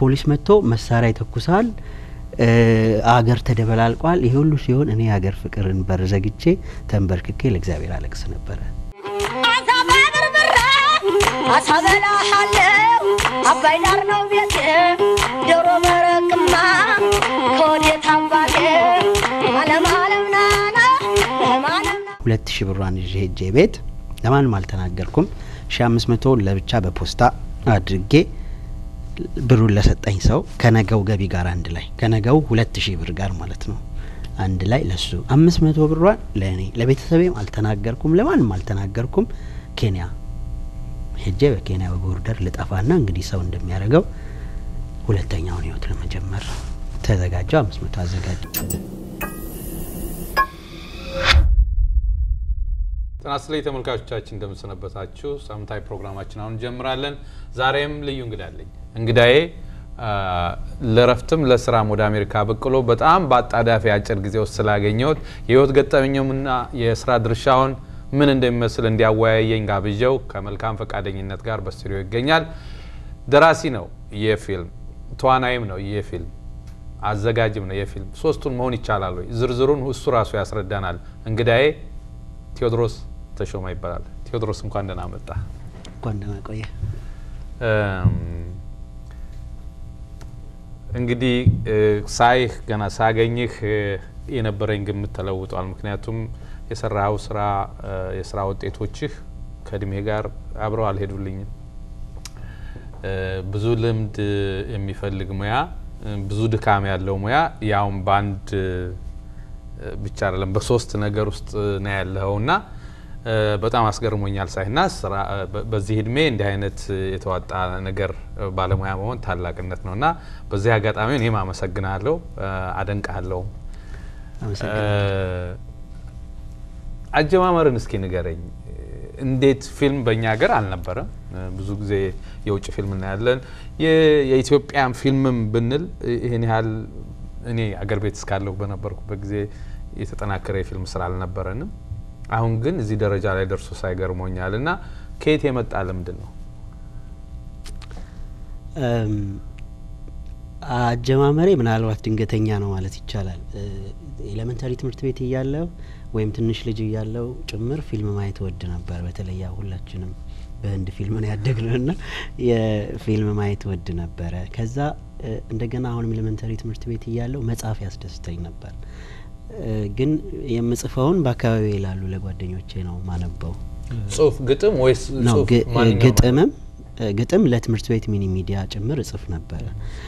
ፖሊስ መጥቶ መሳሪያ ይተኩሳል። አገር ተደበላልቋል። ይሄ ሁሉ ሲሆን እኔ የሀገር ፍቅርን በር ዘግቼ ተንበርክኬ ለእግዚአብሔር አለቅስ ነበረ። አሳበላሃለው አባይ ዳር ነው ቤቴ ዶሮ መረቅማ ከወዴት አባቴ አለም አለም ናና አለም ሁለት ሺህ ብሯን ይዤ ሄጄ ቤት ለማንም አልተናገርኩም። ሺ አምስት መቶ ለብቻ በፖስታ አድርጌ ብሩን ለሰጠኝ ሰው ከነገው ገቢ ጋር አንድ ላይ ከነገው ሁለት ሺህ ብር ጋር ማለት ነው አንድ ላይ ለሱ አምስት መቶ ብሯን ለእኔ ለቤተሰቤም አልተናገርኩም፣ ለማንም አልተናገርኩም። ኬንያ ሄጄ በኬንያ በቦርደር ልጠፋና እንግዲህ ሰው እንደሚያደርገው ሁለተኛውን ህይወት ለመጀመር ተዘጋጀው። አምስት መቶ አዘጋጀ። ጤና ይስጥልኝ ተመልካቾቻችን እንደምንሰነበታችሁ። ሳምንታዊ ፕሮግራማችን አሁን እንጀምራለን። ዛሬም ልዩ እንግዳ አለኝ። እንግዳዬ ለረፍትም ለስራም ወደ አሜሪካ በቅሎ በጣም በአጣዳፊ አጭር ጊዜ ውስጥ ስላገኘሁት የህይወት ገጠመኛውና የስራ ድርሻውን ምን እንደሚመስል እንዲያወያየኝ ጋብዣው ከመልካም ፈቃደኝነት ጋር በስቱዲዮ ይገኛል። ደራሲ ነው የፊልም ተዋናይም ነው የፊልም አዘጋጅም ነው የፊልም ሶስቱን መሆን ይቻላል ወይ? ዝርዝሩን እሱ ራሱ ያስረዳናል። እንግዳዬ ቴዎድሮስ ተሾመ ይባላል። ቴዎድሮስ እንኳን ደህና መጣ። እንኳን ደህና ቆየ። እንግዲህ ሳይህ ገና ሳገኝህ የነበረኝ ግምት ተለውጧል። ምክንያቱም የሰራው ስራ የስራ ውጤቶችህ ከእድሜ ጋር አብረው አልሄዱልኝም። ብዙ ልምድ የሚፈልግ ሙያ፣ ብዙ ድካም ያለው ሙያ ያውም በአንድ ብቻ አይደለም በሶስት ነገር ውስጥ ነው ያለኸው እና በጣም አስገርሞኛል ሳይና በዚህ እድሜ እንዲህ አይነት የተዋጣ ነገር ባለሙያ መሆን ታላቅነት ነው እና በዚህ አጋጣሚ እኔም አመሰግናለሁ፣ አደንቃለሁ። አጀማመርን እስኪ ንገረኝ። እንዴት ፊልም በእኛ ሀገር አልነበረም። ብዙ ጊዜ የውጭ ፊልም እናያለን። የኢትዮጵያን ፊልምም ብንል ይህን ያህል እኔ አገር ቤት እስካለሁ በነበርኩበት ጊዜ የተጠናከረ የፊልም ስራ አልነበረንም። አሁን ግን እዚህ ደረጃ ላይ ደርሶ ሳይገርሞኛል እና ከየት የመጣ ልምድ ነው? አጀማመሬ ምናልባት ድንገተኛ ነው ማለት ይቻላል። ኤሌመንታሪ ትምህርት ቤት እያለሁ ወይም ትንሽ ልጅ እያለሁ ጭምር ፊልም ማየት ወድ ነበር። በተለይ ያው ሁላችንም በህንድ ፊልም ነው ያደግነው እና የፊልም ማየት ወድ ነበረ። ከዛ እንደገና አሁንም ኤሌመንታሪ ትምህርት ቤት እያለሁ መጽሐፍ ያስደስተኝ ነበር። ግን የምጽፈውን በአካባቢ ላሉ ለጓደኞቼ ነው ማነበው። ጽሁፍ፣ ግጥም ወይስ ነው ጽሁፍ? ግ- ማንኛውም ግጥምም ግጥም ለትምህርት ቤት ሚኒ ሚዲያ ጭምር እጽፍ ነበረ።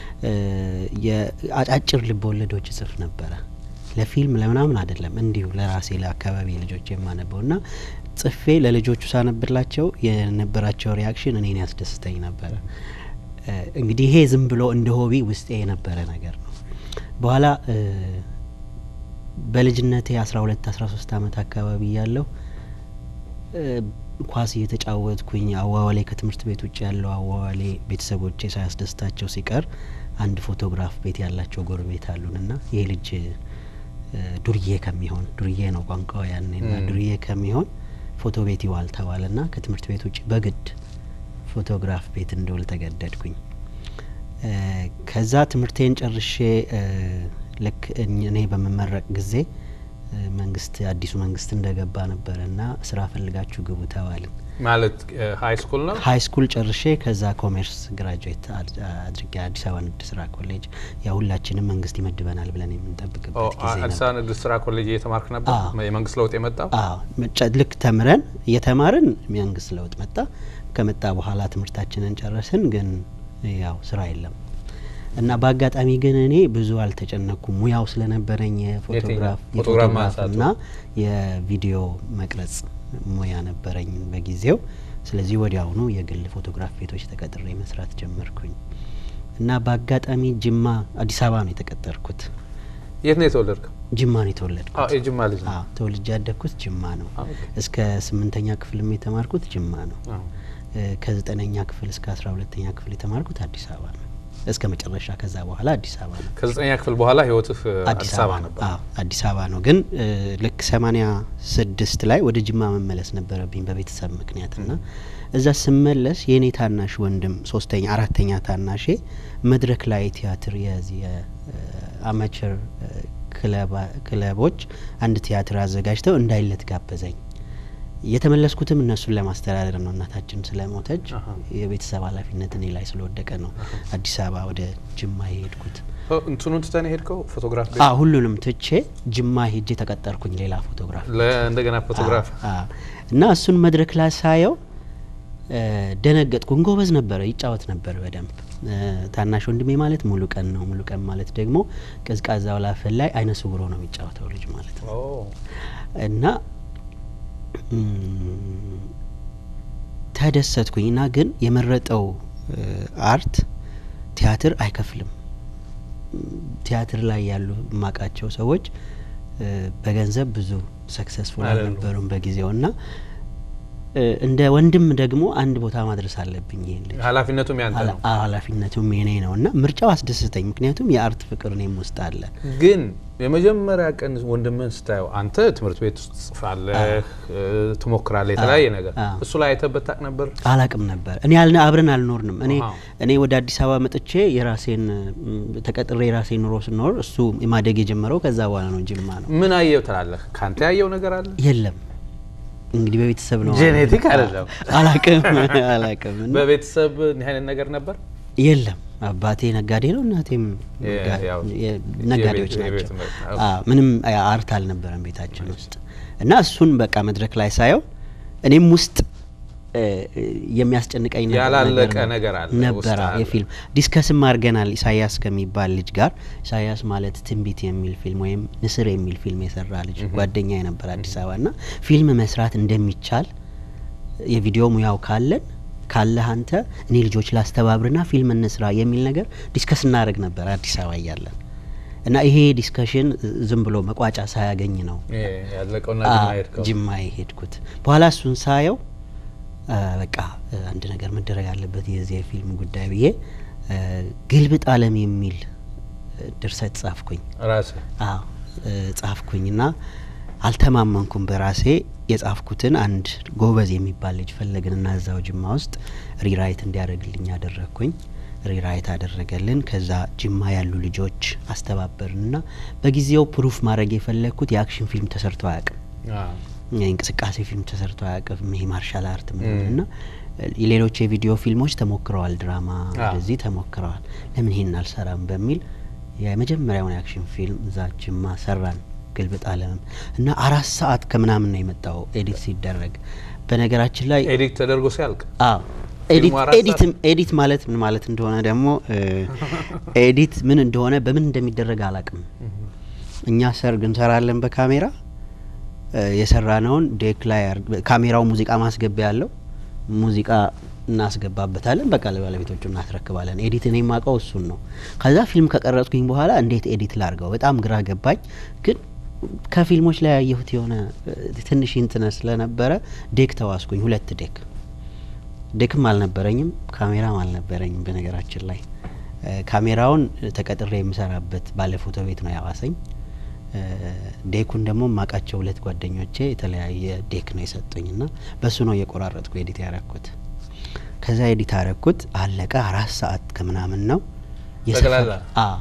የአጫጭር ልብ ወለዶች እጽፍ ነበረ። ለፊልም ለምናምን አይደለም፣ እንዲሁ ለራሴ ለአካባቢ ልጆች የማነበው እና ጽፌ ለልጆቹ ሳነብላቸው የነበራቸው ሪያክሽን እኔን ያስደስተኝ ነበረ። እንግዲህ ይሄ ዝም ብሎ እንደ ሆቢ ውስጤ የነበረ ነገር ነው። በኋላ በልጅነቴ አስራ ሁለት አስራ ሶስት አመት አካባቢ ያለው ኳስ እየተጫወትኩኝ አዋዋሌ ከትምህርት ቤት ውጭ ያለው አዋዋሌ ቤተሰቦቼ ሳያስደስታቸው ሲቀር አንድ ፎቶግራፍ ቤት ያላቸው ጎረቤት አሉን እና ይሄ ልጅ ዱርዬ ከሚሆን ዱርዬ ነው ቋንቋው ያኔ ና ዱርዬ ከሚሆን ፎቶ ቤት ይዋል ተባለ ና ከትምህርት ቤት ውጭ በግድ ፎቶግራፍ ቤት እንደውል ተገደድኩኝ። ከዛ ትምህርቴን ጨርሼ ልክ እኔ በምመረቅ ጊዜ መንግስት አዲሱ መንግስት እንደገባ ነበረ እና ስራ ፈልጋችሁ ግቡ ተባልን። ማለት ሀይ ስኩል ነው። ሀይ ስኩል ጨርሼ ከዛ ኮሜርስ ግራጁዌት አድርጌ አዲስ አበባ ንግድ ስራ ኮሌጅ ያ ሁላችንም መንግስት ይመድበናል ብለን የምንጠብቅበት ጊዜ አዲስ ነበር። አበባ ንግድ ስራ ኮሌጅ እየተማርክ ነበር? አዎ። የመንግስት ለውጥ የመጣው አዎ መጫ- ልክ ተምረን እየተማርን መንግስት ለውጥ መጣ። ከመጣ በኋላ ትምህርታችንን ጨረስን፣ ግን ያው ስራ የለም እና በአጋጣሚ ግን እኔ ብዙ አልተጨነኩም። ሙያው ስለነበረኝ የፎቶግራፍ የትኛው? ፎቶግራፍ የፎቶግራፍ ማንሳቱ? እና የቪዲዮ መቅረጽ ሙያ ነበረኝ በጊዜው። ስለዚህ ወዲያውኑ የግል ፎቶግራፍ ቤቶች ተቀጥሬ መስራት ጀመርኩኝ እና በአጋጣሚ ጅማ አዲስ አበባ ነው የተቀጠርኩት። የት ነው የተወለድከው? ጅማ ነው የተወለድኩት። አዎ የጅማ ልጅ ነው። አዎ ተወልጄ ያደግኩት ጅማ ነው። አዎ፣ ኦኬ። እስከ ስምንተኛ ክፍልም የተማርኩት ጅማ ነው። አዎ። እ፣ ከዘጠነኛ ክፍል እስከ አስራ ሁለተኛ ክፍል የተማርኩት አዲስ አበባ ነው። እስከ መጨረሻ። ከዛ በኋላ አዲስ አበባ ነው። ከዘጠኛ ክፍል በኋላ ህይወትህ አዲስ አበባ ነበር። አዎ አዲስ አበባ ነው። ግን እ, ልክ ሰማኒያ ስድስት ላይ ወደ ጅማ መመለስ ነበረብኝ በቤተሰብ ምክንያት እና እዛ ስመለስ የእኔ ታናሽ ወንድም ሶስተኛ አራተኛ ታናሼ መድረክ ላይ ቲያትር የዚህ የአማቸር ክለቦች አንድ ቲያትር አዘጋጅተው እንዳይለት ጋበዘኝ። የተመለስኩትም እነሱን ለማስተዳደር ነው። እናታችን ስለሞተች አሀ። የቤተሰብ ኃላፊነት እኔ ላይ ስለወደቀ ነው አዲስ አበባ ወደ ጅማ የሄድኩት። ኦ፣ እንትኑን ትተን ሄድከው ፎቶግራፍ ቤት? አ ሁሉንም ትቼ ጅማ ሄጄ ተቀጠርኩኝ ሌላ ፎቶግራፍ ለ- እንደገና ፎቶግራፍ አ- አ። እና እሱን መድረክ ላይ ሳየው እ፣ ደነገጥኩኝ። ጎበዝ ነበረ፣ ይጫወት ነበር በደንብ እ፣ ታናሽ ወንድሜ ማለት ሙሉ ቀን ነው። ሙሉ ቀን ማለት ደግሞ ቀዝቃዛው ላፈን ላይ አይነ ስውሮ ነው የሚጫወተው ልጅ ማለት ነው። ኦ፣ እና እም፣ ተደሰትኩኝ እና ግን የመረጠው እ፣ አርት ቲያትር አይከፍልም። እም፣ ቲያትር ላይ ያሉ የማውቃቸው ሰዎች እ፣ በገንዘብ ብዙ ሰክሰስፉል አይደሉም። አልነበሩም በጊዜው እና እ፣ እንደ ወንድም ደግሞ አንድ ቦታ ማድረስ አለብኝ ይሄን ልጅ ኃላፊነቱም ያንተ ነው። ኃላ- ኃላፊነቱም የኔ ነው እና ምርጫው አስደስተኝ። ምክንያቱም የአርት ፍቅር እኔም ውስጥ አለ። ግን የመጀመሪያ ቀን ወንድምህን ስታየው አንተ ትምህርት ቤት ውስጥ ጽፋለህ፣ እ፣ ትሞክራለህ የተለያየ ነገር አዎ። እሱ ላይ አይተበት ታውቅ ነበር? አላቅም ነበር እኔ አልነ አብረን አልኖርንም። እኔ አሃ። እኔ ወደ አዲስ አበባ መጥቼ የራሴን ም፣ ተቀጥሬ የራሴን ኑሮ ስኖር እሱ ማደግ የጀመረው ከዛ በኋላ ነው። ጅማ ነው። ምን አየው ትላለህ? ካንተ ያየው ነገር አለ? የለም እንግዲህ በቤተሰብ ነው ጄኔቲክ አይደለም። አላቅም አላቅም እና በቤተሰብ እንዲህ አይነት ነገር ነበር? የለም አባቴ ነጋዴ ነው፣ እናቴም የ- ነጋ- ያው የ- ነጋዴዎች የቤት- የቤት ናቸው። ምርት፣ አዎ፣ ምንም አ- አርት አልነበረም ቤታችን ውስጥ እና እሱን በቃ መድረክ ላይ ሳየው እኔም ውስጥ እ፣ የሚያስጨንቀኝ ነገር ያላለቀ ነው። ነገር አለ ነበረ ውስጥ አለ። የፊልም ዲስከስም አድርገናል ኢሳያስ ከሚባል ልጅ ጋር ኢሳያስ ማለት ትንቢት የሚል ፊልም ወይም ንስር የሚል ፊልም የሰራ ልጅ ጓደኛ የነበር አዲስ አበባ እና ፊልም መስራት እንደሚቻል የቪዲዮ ሙያው ካለን ካለህ አንተ እኔ ልጆች ላስተባብርና ፊልም እንስራ የሚል ነገር ዲስከስ እናደርግ ነበር አዲስ አበባ እያለን እና ይሄ ዲስከሽን ዝም ብሎ መቋጫ ሳያገኝ ነው ይሄ ያለቀውና አ- ጅማ ሄድከው? ጅማ የሄድኩት። በኋላ እሱን ሳየው አ፣ በቃ አ፣ አንድ ነገር መደረግ አለበት የዚህ የፊልም ጉዳይ ብዬ አ፣ ግልብጥ ዓለም የሚል አ፣ ድርሰት ጻፍኩኝ። ራስህ አዎ እ፣ ጻፍኩኝና አልተማመንኩም በራሴ የጻፍኩትን አንድ ጎበዝ የሚባል ልጅ ፈለግንና እዛው ጅማ ውስጥ ሪራይት እንዲያደርግልኝ ያደረግኩኝ ሪራይት አደረገልን። ከዛ ጅማ ያሉ ልጆች አስተባበርንና በጊዜው ፕሩፍ ማድረግ የፈለግኩት የአክሽን ፊልም ተሰርቶ አያውቅም። አዎ። የእንቅስቃሴ ፊልም ተሰርቶ አያውቅም። ይሄ ማርሻል አርት ም። ምናምን እና ሌሎች የቪዲዮ ፊልሞች ተሞክረዋል፣ ድራማ አዎ። ወደዚህ ተሞክረዋል። ለምን ይሄን አልሰራም በሚል የመጀመሪያውን የአክሽን ፊልም እዛ ጅማ ሰራን። ግልብጥ ዓለምም እና አራት ሰዓት ከምናምን ነው የመጣው ኤዲት ሲደረግ። በነገራችን ላይ ኤዲት ተደርጎ ሲያልቅ አዎ ኤዲት ፊልሙ አራት ኤዲት ኤዲት ማለት ምን ማለት እንደሆነ ደግሞ እ፣ ኤዲት ምን እንደሆነ በምን እንደሚደረግ አላቅም። እኛ ሰርግ እንሰራለን በካሜራ እ፣ የሰራነውን ዴክ ላይ አር- ካሜራው ሙዚቃ ማስገቢያ ያለው ሙዚቃ እናስገባበታለን። በቃ ለባለቤቶቹ እናስረክባለን። ኤዲት እኔ የማውቀው እሱን ነው። ከዛ ፊልም ከቀረጽኩኝ በኋላ እንዴት ኤዲት ላርገው በጣም ግራ ገባኝ። ግን ከፊልሞች ላይ ያየሁት የሆነ እ፣ ትንሽ እንትነ ስለነበረ ዴክ ተዋስኩኝ። ሁለት ዴክ ዴክም አልነበረኝም ካሜራም አልነበረኝም። በነገራችን ላይ እ፣ ካሜራውን ተቀጥሬ የምሰራበት ባለ ፎቶ ቤት ነው ያዋሰኝ። እ፣ ዴኩን ደግሞ የማውቃቸው ሁለት ጓደኞቼ የተለያየ ዴክ ነው የሰጡኝ እና በሱ ነው እየቆራረጥኩ ኤዲት ያረኩት። ከዛ ኤዲት ያረኩት አለቀ። አራት ሰዓት ከምናምን ነው የሰፈር- ጠቅላላ? አዎ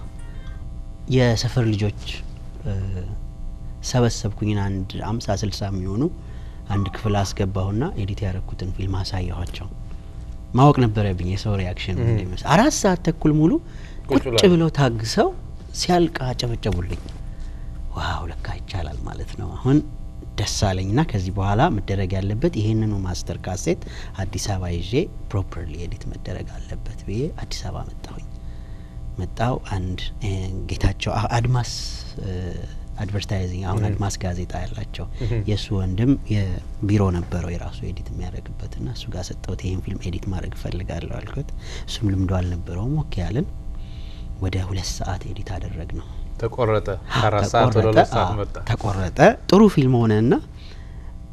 የሰፈር ልጆች እ፣ ሰበሰብኩኝን አንድ አምሳ ስልሳ የሚሆኑ አንድ ክፍል አስገባሁና ኤዲት ያረኩትን ፊልም አሳየኋቸው። ማወቅ ነበረብኝ የሰው ሪያክሽን ምን እህ። እንደሚመስል። አራት ሰዓት ተኩል ሙሉ ቁጭ ቁጭ ብሏል። ብለው ታግሰው ሲያልቅ አጨበጨቡልኝ። ዋው ለካ ይቻላል ማለት ነው። አሁን ደስ አለኝና ከዚህ በኋላ መደረግ ያለበት ይህንኑ ማስተር ካሴት አዲስ አበባ ይዤ ፕሮፐርሊ ኤዲት መደረግ አለበት ብዬ አዲስ አበባ መጣሁኝ። መጣው አንድ እ፣ ጌታቸው አ- አድማስ አድቨርታይዚንግ አሁን እህ። አድማስ ጋዜጣ ያላቸው እህ። የእሱ ወንድም የቢሮ ነበረው የራሱ ኤዲት የሚያደርግበት ና እሱ ጋር ሰጠሁት። ይህን ፊልም ኤዲት ማድረግ እፈልጋለሁ አልኩት። እሱም ልምዶ አልነበረውም። ኦኬ ያልን ወደ ሁለት ሰዓት ኤዲት አደረግ ነው ተቆረጠ። ከአራት ሰዓት ወደ ተቆረጠ። ሁለት ሰዓት አዎ፣ መጣ። ተቆረጠ። ጥሩ ፊልም ሆነና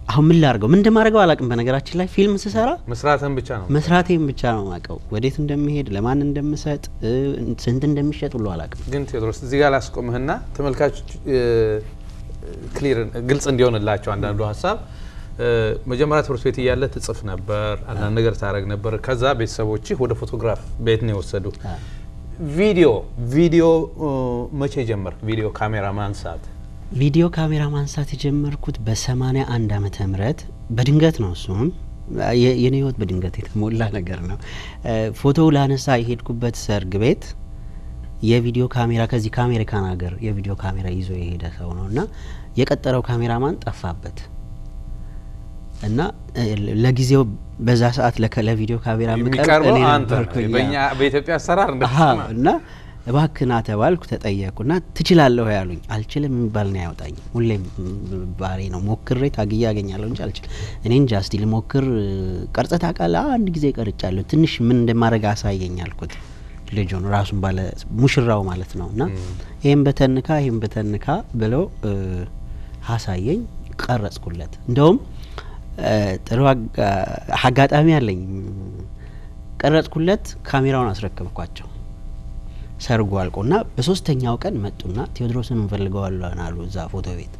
አሁን ምን ላድርገው ምን እንደማደርገው አላውቅም። በነገራችን ላይ ፊልም ስሰራ መስራትን ብቻ ነው መስራቴን ብቻ ነው የማውቀው። ወዴት እንደሚሄድ ለማን እንደምሰጥ እ፣ ስንት እንደሚሸጥ ሁሉ አላውቅም። ግን ቴዎድሮስ እዚህ ጋር ላስቆምህና ተመልካቾች ክሊር ግልጽ እንዲሆንላቸው አንዳንዱ ሀሳብ እ፣ መጀመሪያ ትምህርት ቤት እያለ ትጽፍ ነበር፣ አንዳንድ ነገር ታደረግ ነበር። ከዛ ቤተሰቦችህ ወደ ፎቶግራፍ ቤት ነው የወሰዱ። አ፣ ቪዲዮ ቪዲዮ እ፣ መቼ ጀመር? ቪዲዮ ካሜራ ማንሳት ቪዲዮ ካሜራ ማንሳት የጀመርኩት በሰማኒያ አንድ አመተ ምህረት በድንገት ነው። እሱም የ- የኔ ህይወት በድንገት የተሞላ ነገር ነው። እ፣ ፎቶ ላነሳ የሄድኩበት ሰርግ ቤት የቪዲዮ ካሜራ ከዚህ ከአሜሪካን ሀገር የቪዲዮ ካሜራ ይዞ የሄደ ሰው ነው እና የቀጠረው ካሜራማን ጠፋበት እና እ፣ ለጊዜው በዛ ሰዓት ለከ- ለቪዲዮ ካሜራ የምቀርብ የሚቀርበው እኔ አንተ ነበርኩኝ። በእኛ በኢትዮጵያ አሰራር እንደ አሀ እና እባክና ተባልኩ ተጠየቅኩ እና ትችላለሁ ያሉኝ አልችልም የሚባል ነው ያወጣኝ ሁሌም ም- ባሬ ነው ሞክሬ ታግዬ ያገኛለሁ እንጂ አልችልም እኔ እንጃ እስቲ ልሞክር ቀርጸት አቃለ አንድ ጊዜ ቀርጫለሁ ትንሽ ምን እንደማድረግ አሳየኝ አልኩት ልጁን ራሱን ባለ ሙሽራው ማለት ነው እና ይህም በተንካ ይህም በተንካ ብለው እ፣ አሳየኝ ቀረጽኩለት እንደውም እ፣ ጥሩ አጋ- አጋጣሚ አለኝ ቀረጽኩለት ካሜራውን አስረከብኳቸው ሰርጉ አልቆና በሶስተኛው ቀን መጡና ቴዎድሮስን እንፈልገዋለን አሉ እዛ ፎቶ ቤት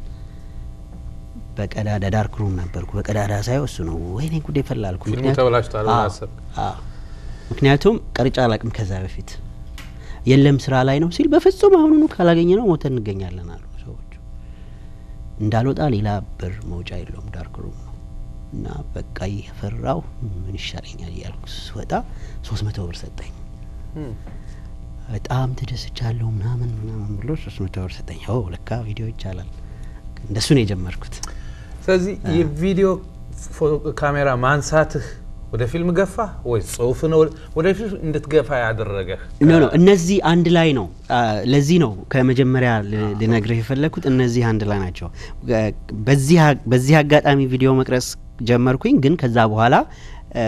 በቀዳዳ ዳርክ ሩም ነበርኩ በቀዳዳ ሳየው እሱ ነው ወይኔ ጉዴ ፈላልኩ ፊልሙ ምክንያቱም- ተበላሽቷል ብለህ አዎ፣ አሰብክ? አዎ። ምክንያቱም ቀርጫ አላቅም ከዛ በፊት የለም ስራ ላይ ነው ሲል በፍጹም አሁኑኑ ካላገኘ ነው ሞተን እንገኛለን አሉ ሰዎቹ እንዳልወጣ ሌላ በር መውጫ የለውም ዳርክ ሩም ነው እና በቃ እየፈራው ምን ይሻለኛል እያልኩ ስወጣ ሶስት መቶ ብር ሰጠኝ እም። በጣም ተደስቻለሁ ምናምን ምናምን ብሎ ሶስት መቶ ብር ሰጠኝ ኦ ለካ ቪዲዮ ይቻላል እንደሱ ነው የጀመርኩት ስለዚህ የቪዲዮ ፎቶ ካሜራ ማንሳትህ ወደ ፊልም ገፋ ወይ ጽሁፍ ነው ወደ ፊልም እንድትገፋ ያደረገህ? ኖ ኖ እነዚህ አንድ ላይ ነው አ፣ ለዚህ ነው ከመጀመሪያ ል- ልነግርህ የፈለግኩት እነዚህ አንድ ላይ ናቸው እ፣ በዚህ አ- በዚህ አጋጣሚ ቪዲዮ መቅረጽ ጀመርኩኝ ግን ከዛ በኋላ እ፣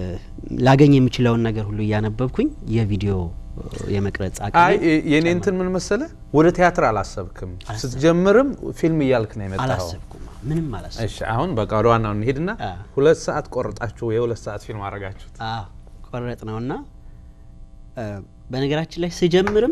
ላገኝ የሚችለውን ነገር ሁሉ እያነበብኩኝ የቪዲዮ እ፣ የመቅረጽ አይ አቅሜ የኔ እንትን ምን መሰለ ወደ ቲያትር አላሰብክም። ስትጀምርም ፊልም እያልክ ነው የመጣኸው። አላሰብኩም ምንም አላሰብኩም እሺ አሁን በቃ ወደ ዋናው እንሄድና አ። ሁለት ሰዓት ቆርጣችሁ የሁለት ሰዓት ፊልም አረጋችሁት። አዎ ቆረጥ ነውና እ፣ በነገራችን ላይ ስጀምርም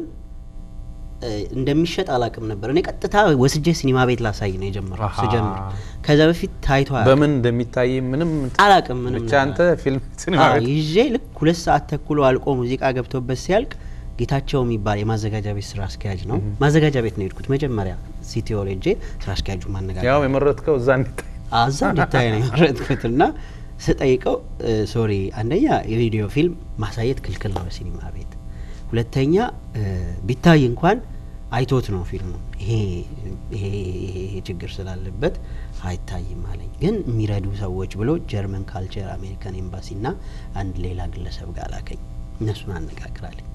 እ፣ እንደሚሸጥ አላቅም ነበር። እኔ ቀጥታ ወስጄ ሲኒማ ቤት ላሳይ ነው የጀመርኩት አሃ። ስጀምር። ከዛ በፊት ታይቶ አያውቅም። በምን እንደሚታይ ምንም አላቅም ምንም ብቻ ነገር። አንተ ፊልም ሲኒማ አዎ፣ ቤት ይዤ ልክ ሁለት ሰዓት ተኩሎ አልቆ ሙዚቃ ገብቶበት ሲያልቅ ጌታቸው የሚባል የማዘጋጃ ቤት ስራ አስኪያጅ ነው። ማዘጋጃ ቤት ነው የሄድኩት መጀመሪያ ሲቲኦል ሄጄ ስራ አስኪያጁ ማነጋገር ያው የመረጥከው እዛ እንዲታይ አዛ እንዲታይ ነው የመረጥኩት እና ስጠይቀው ሶሪ አንደኛ የቪዲዮ ፊልም ማሳየት ክልክል ነው በሲኒማ ቤት፣ ሁለተኛ እ፣ ቢታይ እንኳን አይቶት ነው ፊልሙ ይሄ ይሄ ይሄ ይሄ ችግር ስላለበት አይታይም አለኝ። ግን የሚረዱ ሰዎች ብሎ ጀርመን ካልቸር አሜሪካን ኤምባሲ ና አንድ ሌላ ግለሰብ ጋር ላከኝ። እነሱን አነጋግራለኝ።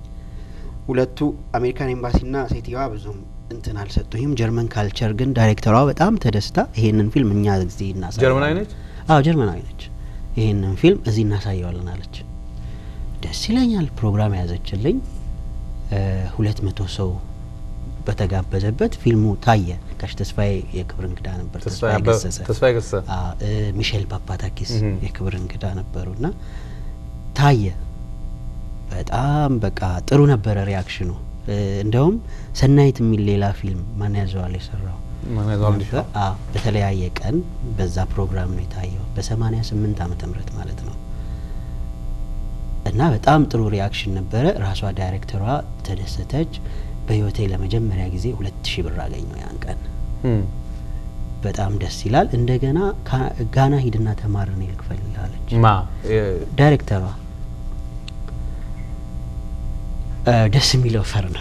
ሁለቱ አሜሪካን ኤምባሲ ና ሴትዮዋ ብዙም እንትን አልሰጡኝም። ጀርመን ካልቸር ግን ዳይሬክተሯ በጣም ተደስታ ይሄንን ፊልም እኛ ጊዜ እናሳየዋለን። ጀርመናዊ ነች? አዎ ጀርመናዊ ነች። ይሄንን ፊልም እዚህ እናሳየዋለን አለች። ደስ ይለኛል። ፕሮግራም ያዘችልኝ። ሁለት መቶ ሰው በተጋበዘበት ፊልሙ ታየ። ጋሽ ተስፋዬ የክብር እንግዳ ነበር። ተስፋዬ ተስፋዬ አበበ- ገሰሰ ተስፋዬ ገሰሰ አዎ፣ እ፣ ሚሼል ፓፓታኪስ እህም። የክብር እንግዳ ነበሩ እና ታየ። በጣም በቃ ጥሩ ነበረ ሪያክሽኑ። እ፣ እንደውም ሰናይት የሚል ሌላ ፊልም ማን ያዘዋል የሰራው ማን ያዘዋል እንዲህ? ነበር። አዎ፣ በተለያየ ቀን በዛ ፕሮግራም ነው የታየው በሰማኒያ ስምንት ዓመተ ምህረት ማለት ነው። እና በጣም ጥሩ ሪያክሽን ነበረ። ራሷ ዳይሬክተሯ ተደሰተች። በህይወቴ ለመጀመሪያ ጊዜ ሁለት ሺህ ብር አገኘው ያን ቀን። እም። በጣም ደስ ይላል። እንደገና ካ- ጋና ሂድና ተማር እኔ ልክፈልህ አለች ማ የ- ዳይሬክተሯ። እ፣ ደስ የሚለው ፈር ነው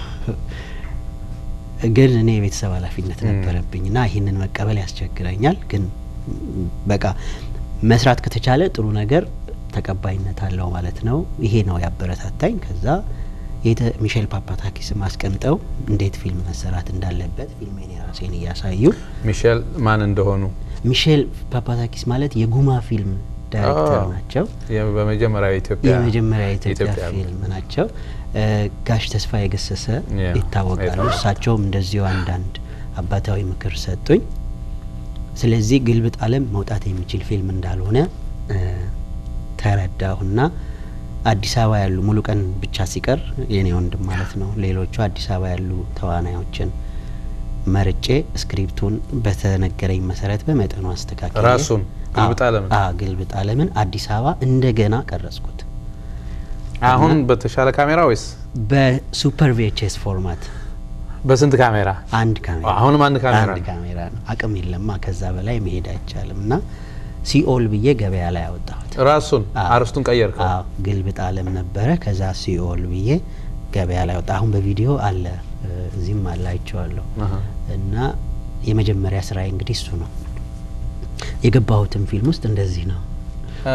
ግን እኔ የቤተሰብ ኃላፊነት ም። ነበረብኝ እና ይህንን መቀበል ያስቸግረኛል። ግን ም፣ በቃ መስራት ከተቻለ ጥሩ ነገር ተቀባይነት አለው ማለት ነው። ይሄ ነው ያበረታታኝ። ከዛ የተ- ሚሼል ፓፓታኪስም አስቀምጠው እንዴት ፊልም መሰራት እንዳለበት ፊልሜን የራሴን እያሳዩ ሚሼል ማን እንደሆኑ ሚሼል ፓፓታኪስ ማለት የጉማ ፊልም ዳይሬክተር አዎ። ናቸው። የ- በመጀመሪያው የኢትዮጵያ የመጀመሪያ የኢትዮጵያ የኢትዮጵያ ፊልም ናቸው። እ፣ ጋሽ ተስፋ የገሰሰ ያ፣ ይታወቃሉ። ይታወቃል። እሳቸውም እንደዚሁ አንዳንድ አባታዊ ምክር ሰጡኝ። ስለዚህ ግልብጥ ዓለም መውጣት የሚችል ፊልም እንዳልሆነ እ፣ ተረዳሁና አዲስ አበባ ያሉ ሙሉ ቀን ብቻ ሲቀር የኔ ወንድም ማለት ነው ሌሎቹ አዲስ አበባ ያሉ ተዋናዮችን መርጬ ስክሪፕቱን በተነገረኝ መሰረት በመጠኑ አስተካክዬ ራሱን ግልብጥ ዓለምን? አዎ ግልብጥ ዓለምን አዲስ አበባ እንደገና ቀረጽኩት አሁን በተሻለ ካሜራ ወይስ በሱፐር ቪኤችኤስ ፎርማት በስንት ካሜራ? አንድ ካሜራ አሁንም አንድ ካሜራ አንድ ነው። ካሜራ ነው። አቅም የለማ ከዛ በላይ መሄድ አይቻልም እና ሲኦል ብዬ ገበያ ላይ አወጣሁት። ራሱን አዎ። አርስቱን ቀየርከው? አዎ ግልብጥ ዓለም ነበረ። ከዛ ሲኦል ብዬ ገበያ ላይ ወጣ። አሁን በቪዲዮ አለ እ፣ እዚህም አለ አይቼዋለሁ። አሀ። እና የመጀመሪያ ስራዬ እንግዲህ እሱ ነው። የገባሁትም ፊልም ውስጥ እንደዚህ ነው። እ፣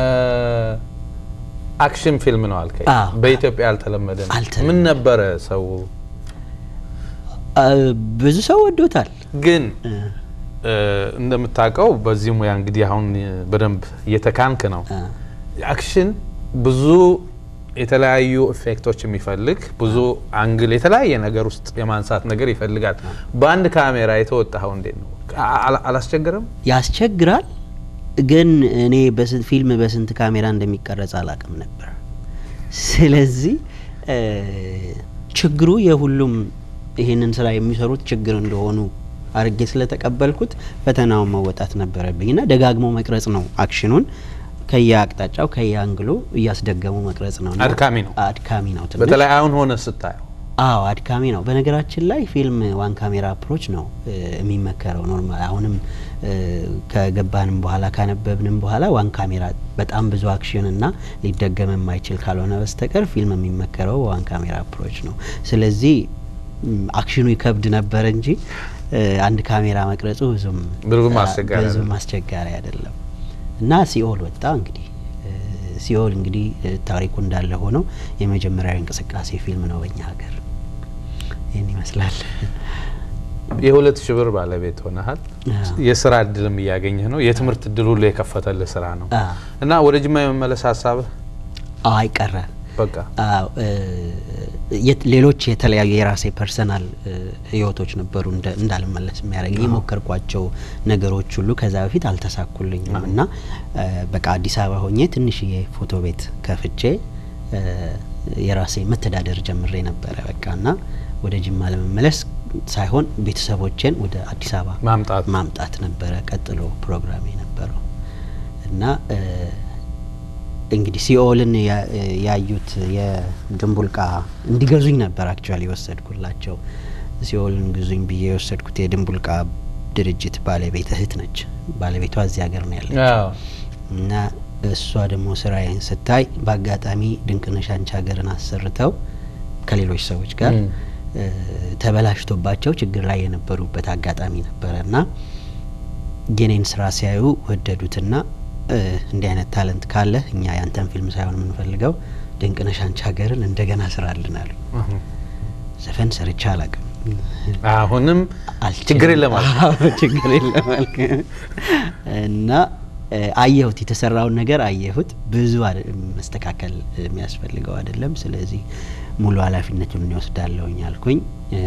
አክሽን ፊልም ነው አልከኝ። አዎ። በኢትዮጵያ ያልተለመደ ነው። አልተለመደም። ምን ነበረ ሰው አ፣ ብዙ ሰው ወዶታል። ግን እ፣ እ፣ እንደምታውቀው በዚህ ሙያ እንግዲህ አሁን በደንብ እየተካንክ ነው። አ፣ አክሽን ብዙ የተለያዩ ኢፌክቶች የሚፈልግ ብዙ አንግል የተለያየ ነገር ውስጥ የማንሳት ነገር ይፈልጋል። በአንድ ካሜራ የተወጣኸው እንዴት ነው? አላ- አላስቸገረም? ያስቸግራል። ግን እኔ በስንት ፊልም በስንት ካሜራ እንደሚቀረጽ አላቅም ነበር። ስለዚህ እ፣ ችግሩ የሁሉም ይህንን ስራ የሚሰሩት ችግር እንደሆኑ አርጌ ስለተቀበልኩት ፈተናውን መወጣት ነበረብኝ እና ደጋግሞ መቅረጽ ነው አክሽኑን ከየአቅጣጫው ከየአንግሉ እያስደገሙ መቅረጽ ነው እና አድካሚ ነው። አድካሚ ነው ትንሽ በተለይ አሁን ሆነ ስታየው አዎ አድካሚ ነው። በነገራችን ላይ ፊልም ዋን ካሜራ አፕሮች ነው እ፣ የሚመከረው ኖርማል። አሁንም እ፣ ከገባንም በኋላ ካነበብንም በኋላ ዋን ካሜራ በጣም ብዙ አክሽን እና ሊደገም የማይችል ካልሆነ በስተቀር ፊልም የሚመከረው ዋን ካሜራ አፕሮች ነው። ስለዚህ ም፣ አክሽኑ ይከብድ ነበር እንጂ እ፣ አንድ ካሜራ መቅረጹ ብዙም ብዙም አ፣ አስቸጋሪ ብዙም አይደለም። አስቸጋሪ አይደለም እና ሲኦል ወጣ እንግዲህ እ፣ ሲኦል እንግዲህ እ፣ ታሪኩ እንዳለ ሆነው የመጀመሪያዊ እንቅስቃሴ ፊልም ነው በእኛ ሀገር። ይህን ይመስላል። የሁለት ሺህ ብር ባለቤት ሆነሃል። አዎ። የስራ እድልም እያገኘህ ነው። የትምህርት እድል ሁሉ የከፈተልህ ስራ ነው አዎ። እና ወደ ጅማ የመመለስ ሀሳብህ አዎ አይቀረ በቃ አዎ እ፣ የት- ሌሎች የተለያዩ የራሴ ፐርሰናል እ፣ ህይወቶች ነበሩ እንደ- እንዳልመለስ የሚያደርግ የሞከርኳቸው ነገሮች ሁሉ ከዛ በፊት አልተሳኩልኝም እና እ፣ በቃ አዲስ አበባ ሆኜ ትንሽዬ ፎቶ ቤት ከፍቼ እ፣ የራሴ መተዳደር ጀምሬ ነበረ በቃ እና ወደ ጅማ ለመመለስ ሳይሆን ቤተሰቦቼን ወደ አዲስ አበባ ማምጣት ማምጣት ነበረ ቀጥሎ ፕሮግራም የነበረው እና እ፣ እንግዲህ ሲኦልን ያ- ያዩት የድንቡልቃ እንዲገዙኝ ነበር አክቹዋሊ የወሰድኩላቸው። ሲኦልን ግዙኝ ብዬ የወሰድኩት የድንቡልቃ ድርጅት ባለቤት እህት ነች። ባለቤቷ እዚህ ሀገር ነው ያለች አዎ። እና እሷ ደግሞ ስራዬን ስታይ በአጋጣሚ ድንቅነሽ አንቺ ሀገርን አሰርተው ከሌሎች ሰዎች ጋር ም። እ፣ ተበላሽቶባቸው ችግር ላይ የነበሩበት አጋጣሚ ነበረ እና የኔን ስራ ሲያዩ ወደዱትና እ፣ እንዲህ አይነት ታለንት ካለ እኛ ያንተን ፊልም ሳይሆን የምንፈልገው ድንቅነሽ አንቺ ሀገርን እንደገና ስራልን አሉ። አሁ። ዘፈን ሰርቻ አላቅም አሁንም አልችልም። ችግር የለም አልክ። አዎ፣ ችግር የለም አልክ። እና እ፣ አየሁት የተሰራውን ነገር አየሁት። ብዙ አደ- መስተካከል የሚያስፈልገው አይደለም። ስለዚህ ሙሉ ኃላፊነቱን እንወስዳለሁኝ አልኩኝ። እ፣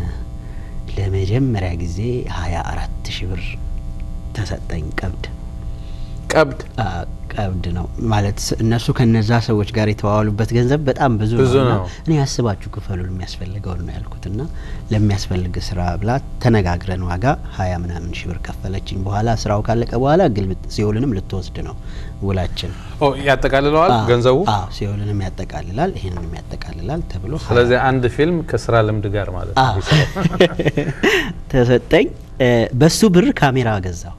ለመጀመሪያ ጊዜ ሀያ አራት ሺህ ብር ተሰጠኝ ቀብድ። ቀብድ አ፣ ቀብድ ነው ማለት ስ- እነሱ ከነዛ ሰዎች ጋር የተዋዋሉበት ገንዘብ በጣም ብዙ, ብዙ ነው እና ነው። እኔ ያስባችሁ ክፈሉ የሚያስፈልገውን ነው ያልኩት እና ለሚያስፈልግ ስራ ብላ ተነጋግረን ዋጋ ሀያ ምናምን ሺህ ብር ከፈለችኝ። በኋላ ስራው ካለቀ በኋላ ግልብጥ ሲኦልንም ልትወስድ ነው ውላችን። ኦ፣ ያጠቃልለዋል አዎ፣ ገንዘቡ። አዎ ሲኦልንም ያጠቃልላል ይህንንም ያጠቃልላል ተብሎ ሀያ ስለዚህ አንድ ፊልም ከስራ ልምድ ጋር ማለት ነው አዎ። የሚሰራው። ተሰጠኝ። እ፣ በሱ ብር ካሜራ ገዛሁ።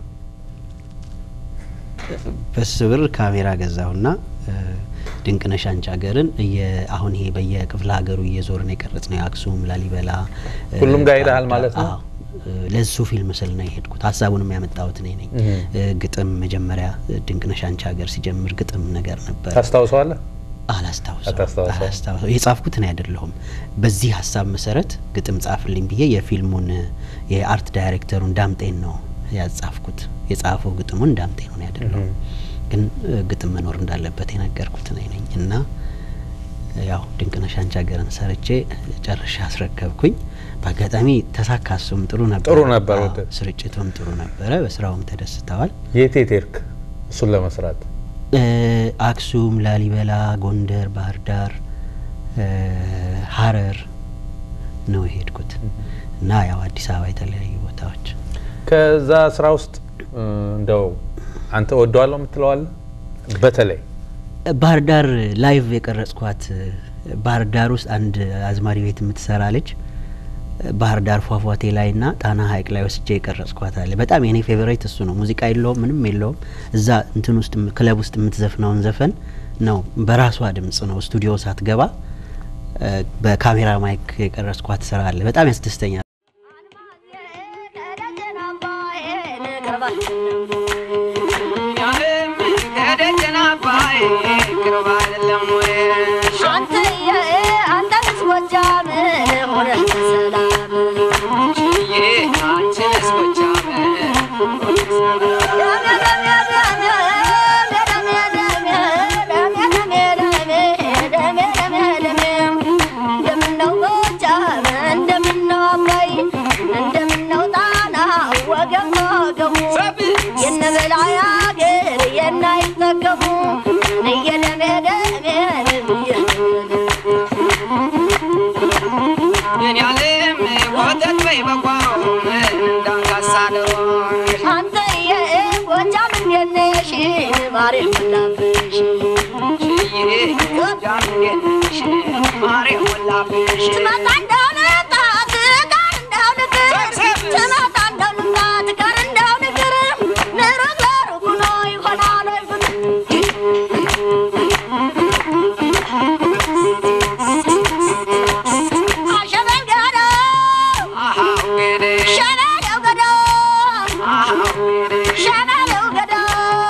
በሱ ብር ካሜራ ገዛሁና እ፣ ድንቅነሽ አንቺ ሀገርን እየ- አሁን ይሄ በየክፍለ ሀገሩ እየዞርን የቀረጽ ነው የአክሱም፣ ላሊበላ እ፣ ሁሉም ጋር ሄደሃል ባህር ማለት ነው? አዎ። እ፣ ለሱ ፊልም ስል ነው የሄድኩት። ሀሳቡንም ያመጣሁት እኔ ነኝ። እህ። እ፣ ግጥም መጀመሪያ እ፣ ድንቅነሽ አንቺ ሀገር ሲጀምር ግጥም ነገር ነበር ታስታውሰዋለህ? አላስታውሰው አታስታውሰው? አላስታውሰው የጻፍኩት እኔ አይደለሁም። በዚህ ሀሳብ መሰረት ግጥም ጻፍልኝ ብዬ የፊልሙን የአርት ዳይሬክተሩን ዳምጤን ነው ያጻፍኩት። የጻፈው ግጥሙን ዳምጤ ነው እኔ አይደለሁም። እህ። ግን እ፣ ግጥም መኖር እንዳለበት የነገርኩት እኔ ነኝ እና ያው ድንቅነሽ አንቺ ሀገርን ሰርቼ ጨርሼ አስረከብኩኝ። በአጋጣሚ ተሳካ። እሱም ጥሩ ነበር፣ ጥሩ ነበር። አዎ፣ ወደ- ስርጭቱም ጥሩ ነበረ። በስራውም ተደስተዋል። የት የት ሄድክ እሱን ለመስራት? እ፣ አክሱም፣ ላሊበላ፣ ጎንደር፣ ባህር ዳር፣ እ፣ ሀረር ነው የሄድኩት እና ያው አዲስ አበባ የተለያዩ ቦታዎች ከዛ ስራ ውስጥ እ፣ እንደው አንተ ወደዋለሁ የምትለዋለ በተለይ ባህር ዳር ላይቭ የቀረጽኳት ባህር ዳር ውስጥ አንድ አዝማሪ ቤት የምትሰራ ልጅ ባህር ዳር ፏፏቴ ላይ ና ጣና ሐይቅ ላይ ወስጄ የቀረጽኳት አለ። በጣም የኔ ፌቨሬት እሱ ነው። ሙዚቃ የለውም ምንም የለውም። እዛ እንትን ውስጥ ክለብ ውስጥ የምትዘፍነውን ዘፈን ነው በራሷ ድምጽ ነው ስቱዲዮ ሳትገባ እ፣ በካሜራ ማይክ የቀረጽኳት ስራ አለ። በጣም ያስደስተኛል። የነበላይ አገር የናይጠገቡ እየደሜደሜ አንተ የጎጃም እንዴት ነሽ? ማሬ ሞላብሽ ትመጣ እንደው ልምጣ ትቀር እንደው ንግር ትመጣ እንደው ልምጣ ትቀር እንደው ንግር ንሩቅ ለሩቅ ሆኖ ይሆናል ወይ ፍቅር አሸበል ገደው ሸበለው ገደው ሸበለው ገደው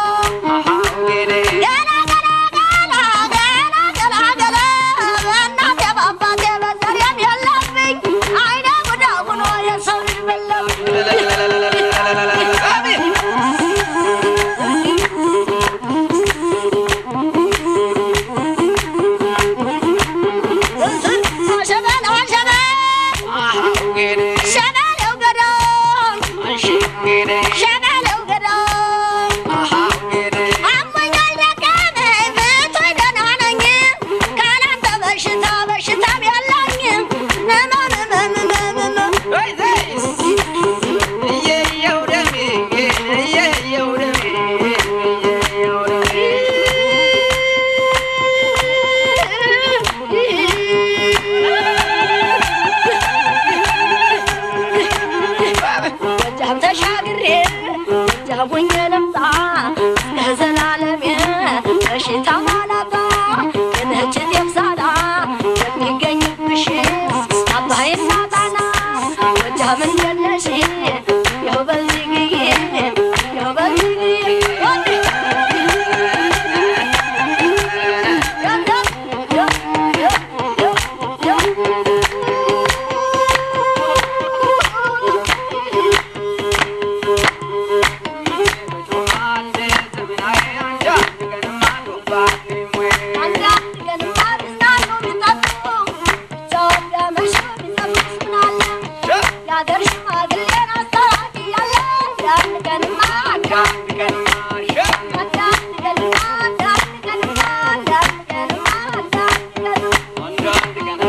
ገላ ገላ ገላ ገላ ገላ ገላ በእናቴ በአባቴ በዘሬም የለብኝ አይነ ጉዳ ሆኖ የሰው ልጅ በለብኝ አሸበል አሸበል ሸበለው ገደው ሸበለው ገደው አሞኛል ደከመኝ ብቶኝ ደህና ነኝ ካላንተ በሽታ በሽታም የለኝም ህመም ህመም ህመም ህመም ጎጃም ተሻግሬ ጎጃም ሆኜ ልምጣ እስከ ዘላለሜ በሽታ ማላጣ የነጭት የብሳዳ የሚገኝብሽ አባይና ጣና ጎጃም እንዴት ነሽ? ያው በዚህ ግዬ ያው በዚህ ግዬ የአገር ሽማግሌን አስታራቂ ያለ አንድ ቀንማ አንድ ቀንማ አንድ ቀንማ አንድ ቀንማ አንድ ቀንማ አንድ ቀንማ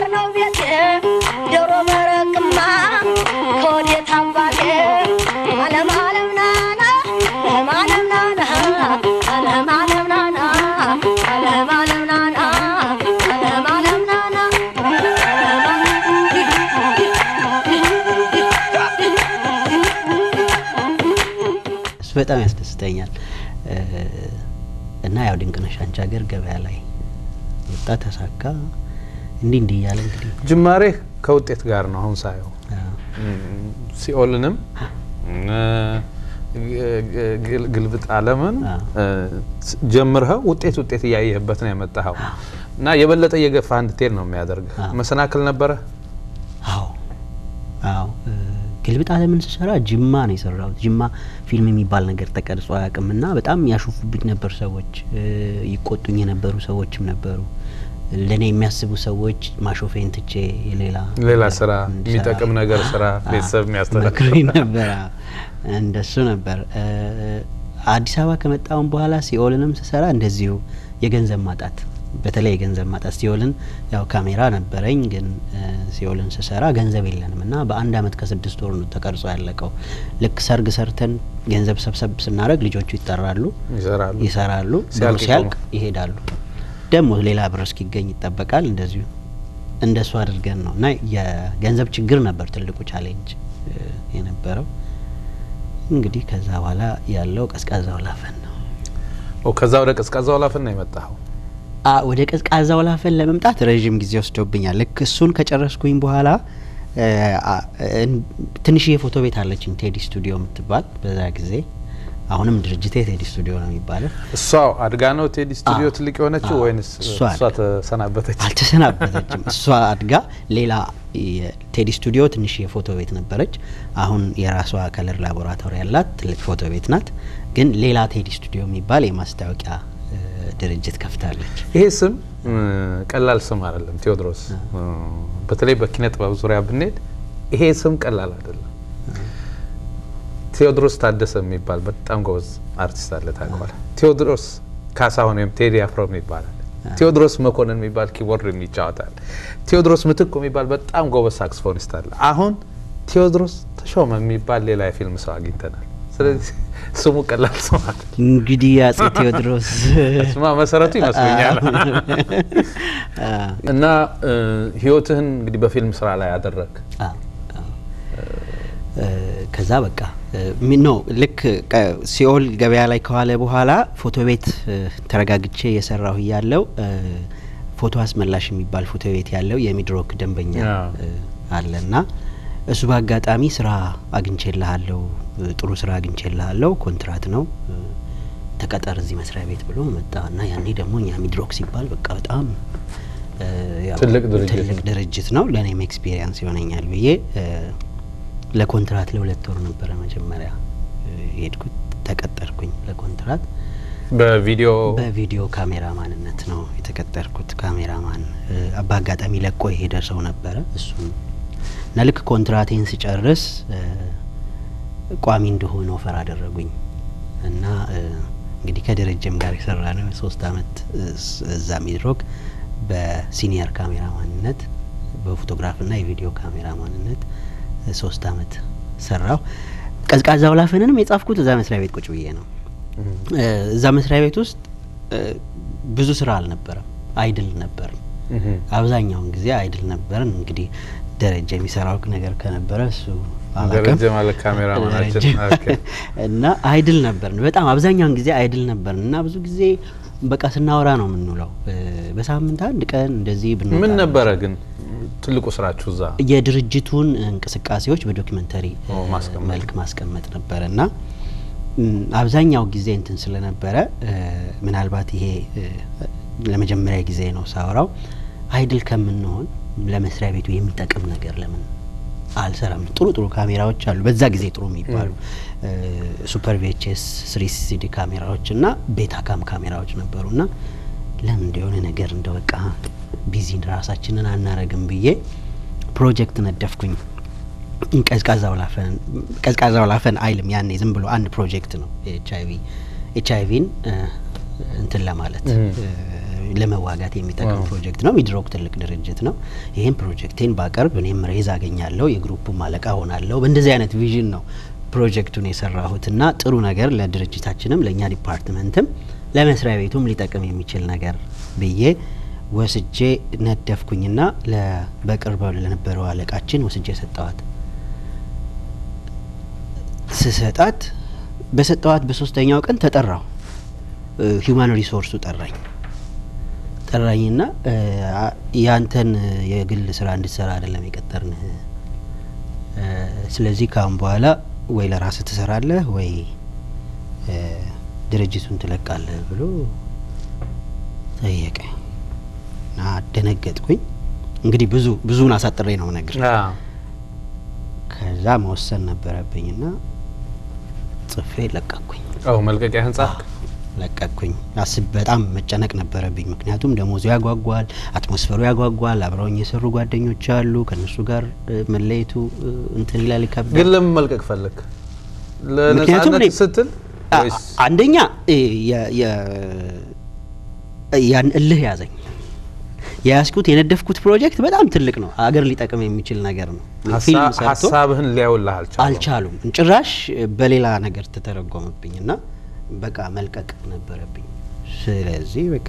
ጋር ነው ቤቴ ዶሮ መረቅማ ከወዴት አባቴ አለም አለም ናና አለም አለም ናና አለም አለም ናና አለም አለም ናና አለም አለም ናና እሱ በጣም ያስደስተኛል እ፣ እና ያው ድንቅነሽ አንቺ ሀገር ገበያ ላይ ወጣ ተሳካ እንዲህ እንዲህ እያለ እንግዲህ ጅማሬህ ከውጤት ጋር ነው አሁን ሳየው አ፣ ሲኦልንም እ፣ ግል- ግልብጥ አለምን አ። እ፣ ጀምርኸው ውጤት ውጤት እያየህበት ነው የመጣኸው እና የበለጠ እየገፋ እንድትሄድ ነው የሚያደርግህ። አ። መሰናክል ነበረ? አዎ አዎ እ፣ ግልብጥ አለምን ስሰራ ጅማ ነው የሰራሁት። ጅማ ፊልም የሚባል ነገር ተቀርጾ አያውቅም እና በጣም ያሾፉብኝ ነበር ሰዎች እ፣ ይቆጡኝ የነበሩ ሰዎችም ነበሩ። ለእኔ የሚያስቡ ሰዎች ማሾፌን ትቼ ሌላ ሌላ ነገር ስራ እንድሰራ የሚጠቅም ነገር ስራ አ፣ ቤተሰብ የሚያስተዳድር መክሮኝ ነበር። አዎ፣ እንደሱ ነበር። እ፣ አዲስ አበባ ከመጣሁም በኋላ ሲኦልንም ስሰራ እንደዚሁ የገንዘብ ማጣት በተለይ የገንዘብ ማጣት ሲኦልን ያው ካሜራ ነበረኝ፣ ግን እ፣ ሲኦልን ስሰራ ገንዘብ የለንም እና በአንድ አመት ከስድስት ወር ነው ተቀርጾ ያለቀው። ልክ ሰርግ ሰርተን ገንዘብ ሰብሰብ ስናደርግ ልጆቹ ይጠራሉ፣ ይሰራሉ። ይሰራሉ፣ ብሩ ሲያልቅ ሲያልቅ ይቆማል። ይሄዳሉ። ደግሞ ሌላ ብር እስኪገኝ ይጠበቃል። እንደዚሁ እንደሱ አድርገን ነው እና የገንዘብ ችግር ነበር ትልቁ ቻሌንጅ እ፣ የነበረው። እንግዲህ ከዛ በኋላ ያለው ቀዝቃዛው ላፈን ነው። ኦ፣ ከዛ ወደ ቀዝቃዛው ላፍን ነው የመጣኸው? አ ወደ ቀዝቃዛው ላፈን ለመምጣት ረዥም ጊዜ ወስዶብኛል። ልክ እሱን ከጨረስኩኝ በኋላ እ፣ አ፣ እን- ትንሽዬ ፎቶ ቤት አለችኝ ቴዲ ስቱዲዮ የምትባል በዛ ጊዜ አሁንም ድርጅቴ ቴዲ ስቱዲዮ ነው የሚባለው። እሷ አድጋ ነው ቴዲ ስቱዲዮ አዎ። ትልቅ የሆነችው አዎ፣ ወይንስ እሷ እሷ አድጋ። ተሰናበተች? አልተሰናበተችም። እሷ አድጋ ሌላ የቴዲ ስቱዲዮ ትንሽ የፎቶ ቤት ነበረች። አሁን የራሷ ከለር ላቦራቶሪ ያላት ትልቅ ፎቶ ቤት ናት። ግን ሌላ ቴዲ ስቱዲዮ የሚባል የማስታወቂያ እ፣ ድርጅት ከፍታለች። ይሄ ስም እ፣ ቀላል ስም አይደለም ቴዎድሮስ። እ፣ በተለይ በኪነ ጥበብ ዙሪያ ብንሄድ ይሄ ስም ቀላል አይደለም። ቴዎድሮስ ታደሰ የሚባል በጣም ጎበዝ አርቲስት አለ ታውቀዋለህ? ቴዎድሮስ ካሳሁን ወይም ቴዲ አፍሮም ይባላል። ቴዎድሮስ መኮንን የሚባል ኪቦርድ ይጫወታል። ቴዎድሮስ ምትኩ የሚባል በጣም ጎበዝ ሳክስፎኒስት አለ። አሁን ቴዎድሮስ ተሾመ የሚባል ሌላ የፊልም ሰው አግኝተናል። ስለዚህ ስሙ ቀላል ስም አይደለም። እንግዲህ አጼ ቴዎድሮስ ስማ መሰረቱ ይመስለኛል። አ፣ እና እ፣ ህይወትህን እንግዲህ በፊልም ስራ ላይ ያደረግ አ፣ አ። እ፣ ከዛ በቃ ኖ ልክ ቀ- ሲኦል ገበያ ላይ ከዋለ በኋላ ፎቶ ቤት እ፣ ተረጋግቼ የሰራሁ እያለው እ፣ ፎቶ አስመላሽ የሚባል ፎቶ ቤት ያለው የሚድሮክ ደንበኛ ያ። እ፣ አለና እሱ በአጋጣሚ ስራ አግኝቼልሃለሁ እ፣ ጥሩ ስራ አግኝቼልሃለሁ ኮንትራት ነው እ፣ ተቀጠር እዚህ መስሪያ ቤት ብሎ መጣ እና ያኔ ደግሞ እኛ ሚድሮክ ሲባል በቃ በጣም እ፣ ያው ትልቅ ድርጅት ትልቅ ነው። ድርጅት ነው ለእኔም ኤክስፒሪየንስ ይሆነኛል ብዬ እ፣ ለኮንትራት ለሁለት ወር ነበረ መጀመሪያ እ፣ የሄድኩት ተቀጠርኩኝ ለኮንትራት በቪዲዮ በቪዲዮ ካሜራ ማንነት ነው የተቀጠርኩት ካሜራማን እ፣ በአጋጣሚ ለቆ የሄደ ሰው ነበረ እሱም እና ልክ ኮንትራቴን ስጨርስ እ፣ ቋሚ እንደሆነ ኦፈር አደረጉኝ እና እ፣ እንግዲህ ከደረጀም ጋር የሰራ ነው ሶስት አመት እ፣ ስ- እዛ ሚድሮክ በሲኒየር ካሜራ ማንነት በፎቶግራፍና የቪዲዮ ካሜራ ማንነት እ፣ ሶስት አመት ሰራው። ቀዝቃዛው ላፈንንም የጻፍኩት እዛ መስሪያ ቤት ቁጭ ብዬ ነው። እ፣ እዛ መስሪያ ቤት ውስጥ እ፣ ብዙ ስራ አልነበረም፣ አይድል ነበር። እህ፣ አብዛኛውን ጊዜ አይድል ነበርን። እንግዲህ ደረጃ የሚሰራው ነገር ከነበረ እሱ አላውቅም። ደረጀ ማለት ካሜራማናችን። ደረጀ ኦኬ። እና አይድል ነበርን፣ በጣም አብዛኛውን ጊዜ አይድል ነበርን እና ብዙ ጊዜ በቃ ስናወራ ነው የምንውለው። እ፣ በሳምንት አንድ ቀን እንደዚህ ብንወጣ ምን ነበረ ግን ትልቁ ስራችሁ እዛ? የድርጅቱን እንቅስቃሴዎች በዶኪመንተሪ ኦ፣ ማስቀመጥ። መልክ ማስቀመጥ ነበረ እና ም፣ አብዛኛው ጊዜ እንትን ስለነበረ እ፣ ምናልባት ይሄ እ፣ ለመጀመሪያ ጊዜ ነው ሳወራው አይድል ከምንሆን ለመስሪያ ቤቱ የሚጠቅም ነገር ለምን አልሰራም? ጥሩ ጥሩ ካሜራዎች አሉ፣ በዛ ጊዜ ጥሩ የሚባሉ ሱፐር ቪኤችኤስ ስሪ ሲዲ ካሜራዎች እና ቤታካም ካሜራዎች ነበሩ እና ለምን እንደሆነ ነገር እንደ በቃ ቢዚ ራሳችንን አናረግም ብዬ ፕሮጀክት ነደፍኩኝ። ቀዝቃዛው ላፈን ቀዝቃዛው ላፈን አይልም ያኔ ዝም ብሎ አንድ ፕሮጀክት ነው። ኤች አይቪ ኤች አይቪን እንትን ለማለት እም። እ፣ ለመዋጋት የሚጠቅም ዋው። ፕሮጀክት ነው። ሚድሮክ ትልቅ ድርጅት ነው። ይህም ፕሮጀክቴን ባቀርብ እኔም ሬዝ አገኛለሁ፣ የግሩፑም አለቃ ሆናለሁ። በእንደዚህ አይነት ቪዥን ነው ፕሮጀክቱን የሰራሁት እና ጥሩ ነገር ለድርጅታችንም ለእኛ ዲፓርትመንትም ለመስሪያ ቤቱም ሊጠቅም የሚችል ነገር ብዬ ወስጄ ነደፍኩኝና ለ- በቅርብ ለነበረው አለቃችን ወስጄ ሰጠዋት። ስሰጣት በሰጠዋት በሶስተኛው ቀን ተጠራው። ሂውማን ሪሶርሱ ጠራኝ ጠራኝና እ፣ አ- ያንተን የግል ስራ እንድትሰራ አይደለም የቀጠርንህ እ፣ ስለዚህ ካሁን በኋላ ወይ ለራስህ ትሰራለህ ወይ እ፣ ድርጅቱን ትለቃለህ ብሎ ጠየቀኝ እና ደነገጥኩኝ። እንግዲህ ብዙ ብዙውን አሳጥሬ ነው ነገር አዎ። ከዛ መወሰን ነበረብኝና ጽፌ ለቀቅኩኝ። አዎ መልቀቂያ ህንጻ ለቀቅኩኝ። አስብ በጣም መጨነቅ ነበረብኝ። ምክንያቱም ደሞዙ ያጓጓል፣ አትሞስፈሩ ያጓጓል። አብረውኝ የሰሩ ጓደኞች አሉ። ከእነሱ ጋር እ፣ መለየቱ እ፣ እንትን ይላል ይከብዳል። ግን ለምን መልቀቅ ፈለግ? ምክንያቱም ለነጻነት እኔ- ስትል አ- ወይስ አንደኛ እ፣ የ- የ- ያን እልህ ያዘኝ። የያዝኩት የነደፍኩት ፕሮጀክት በጣም ትልቅ ነው። አገር ሊጠቅም የሚችል ነገር ነው። ፊልም ሀሳ- ሰርቶ ሀሳብህን ሊያውልህ አልቻሉም? አልቻሉም። ጭራሽ በሌላ ነገር ተተረጎመብኝ እና በቃ መልቀቅ ነበረብኝ። ስለዚህ በቃ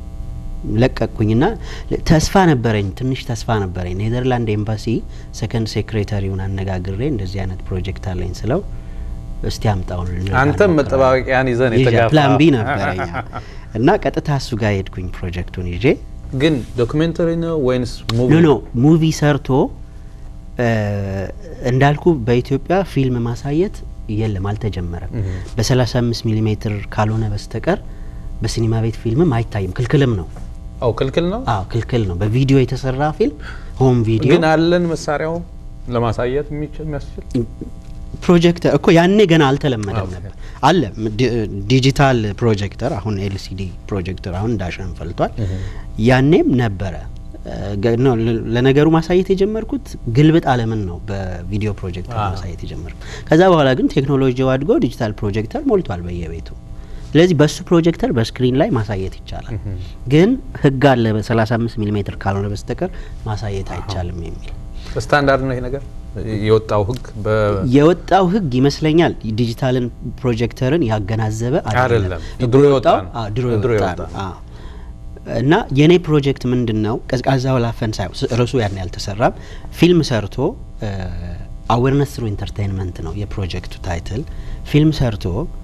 ለቀቅኩኝና ለ- ተስፋ ነበረኝ፣ ትንሽ ተስፋ ነበረኝ። ኔዘርላንድ ኤምባሲ ሰከንድ ሴክሬታሪውን አነጋግሬ እንደዚህ አይነት ፕሮጀክት አለኝ ስለው እስቲ አምጣውን ልንረዳ አንተም እንሞክራለን። መጠባበቂያን ይዘን ይዤ የተጋፋ ፕላን ቢ ነበረኝ እና ቀጥታ እሱ ጋር ሄድኩኝ ፕሮጀክቱን ይዤ ግን ዶክሜንተሪ ነው ወይንስ ሙቪ? ኖ ኖ ሙቪ ሰርቶ እ፣ እንዳልኩ በኢትዮጵያ ፊልም ማሳየት የለም አልተጀመረም። እህ። በ35 ሚሊ ሜትር ካልሆነ በስተቀር በሲኒማ ቤት ፊልምም አይታይም። ክልክልም ነው። አው ክልክል ነው። አዎ ክልክል ነው። በቪዲዮ የተሰራ ፊልም ሆም ቪዲዮ ግን አለን መሳሪያው ለማሳየት የሚችል የሚያስችል ፕሮጀክተር እኮ ያኔ ገና አልተለመደም ኦኬ። ነበር። አለ ዲ- ዲጂታል ፕሮጀክተር አሁን ኤልሲዲ ፕሮጀክተር አሁን እንዳሸን ፈልቷል። ያኔም ነበረ እ፣ ገ- ነው ለ- ለነገሩ ማሳየት የጀመርኩት ግልብጥ አለምን ነው በቪዲዮ ፕሮጀክተር አዎ። ማሳየት የጀመርኩት። ከዛ በኋላ ግን ቴክኖሎጂው አድጎ ዲጂታል ፕሮጀክተር ሞልቷል በየቤቱ። ስለዚህ በሱ ፕሮጀክተር በስክሪን ላይ ማሳየት ይቻላል። ግን ህግ አለ በ35 ሚሊ ሜትር ካልሆነ በስተቀር ማሳየት አይቻልም የሚል ስታንዳርድ ነው ይሄ ነገር የወጣው ህግ በ የወጣው ህግ ይመስለኛል ዲጂታልን ፕሮጀክተርን ያገናዘበ አይደለም። ህጉ ድሮ የወጣ የወጣው- ነው። አዎ፣ ድሮ ድሮ የወጣ የወጣ ነው። ነው። አዎ። እና የኔ ፕሮጀክት ምንድን ነው? ቀዝቃዛው ላፈን ሳይሆን ስ- ርዕሱ ያን ያልተሰራም ፊልም ሰርቶ አዌርነስ ትሩ ኢንተርቴንመንት ነው የፕሮጀክቱ ታይትል። ፊልም ሰርቶ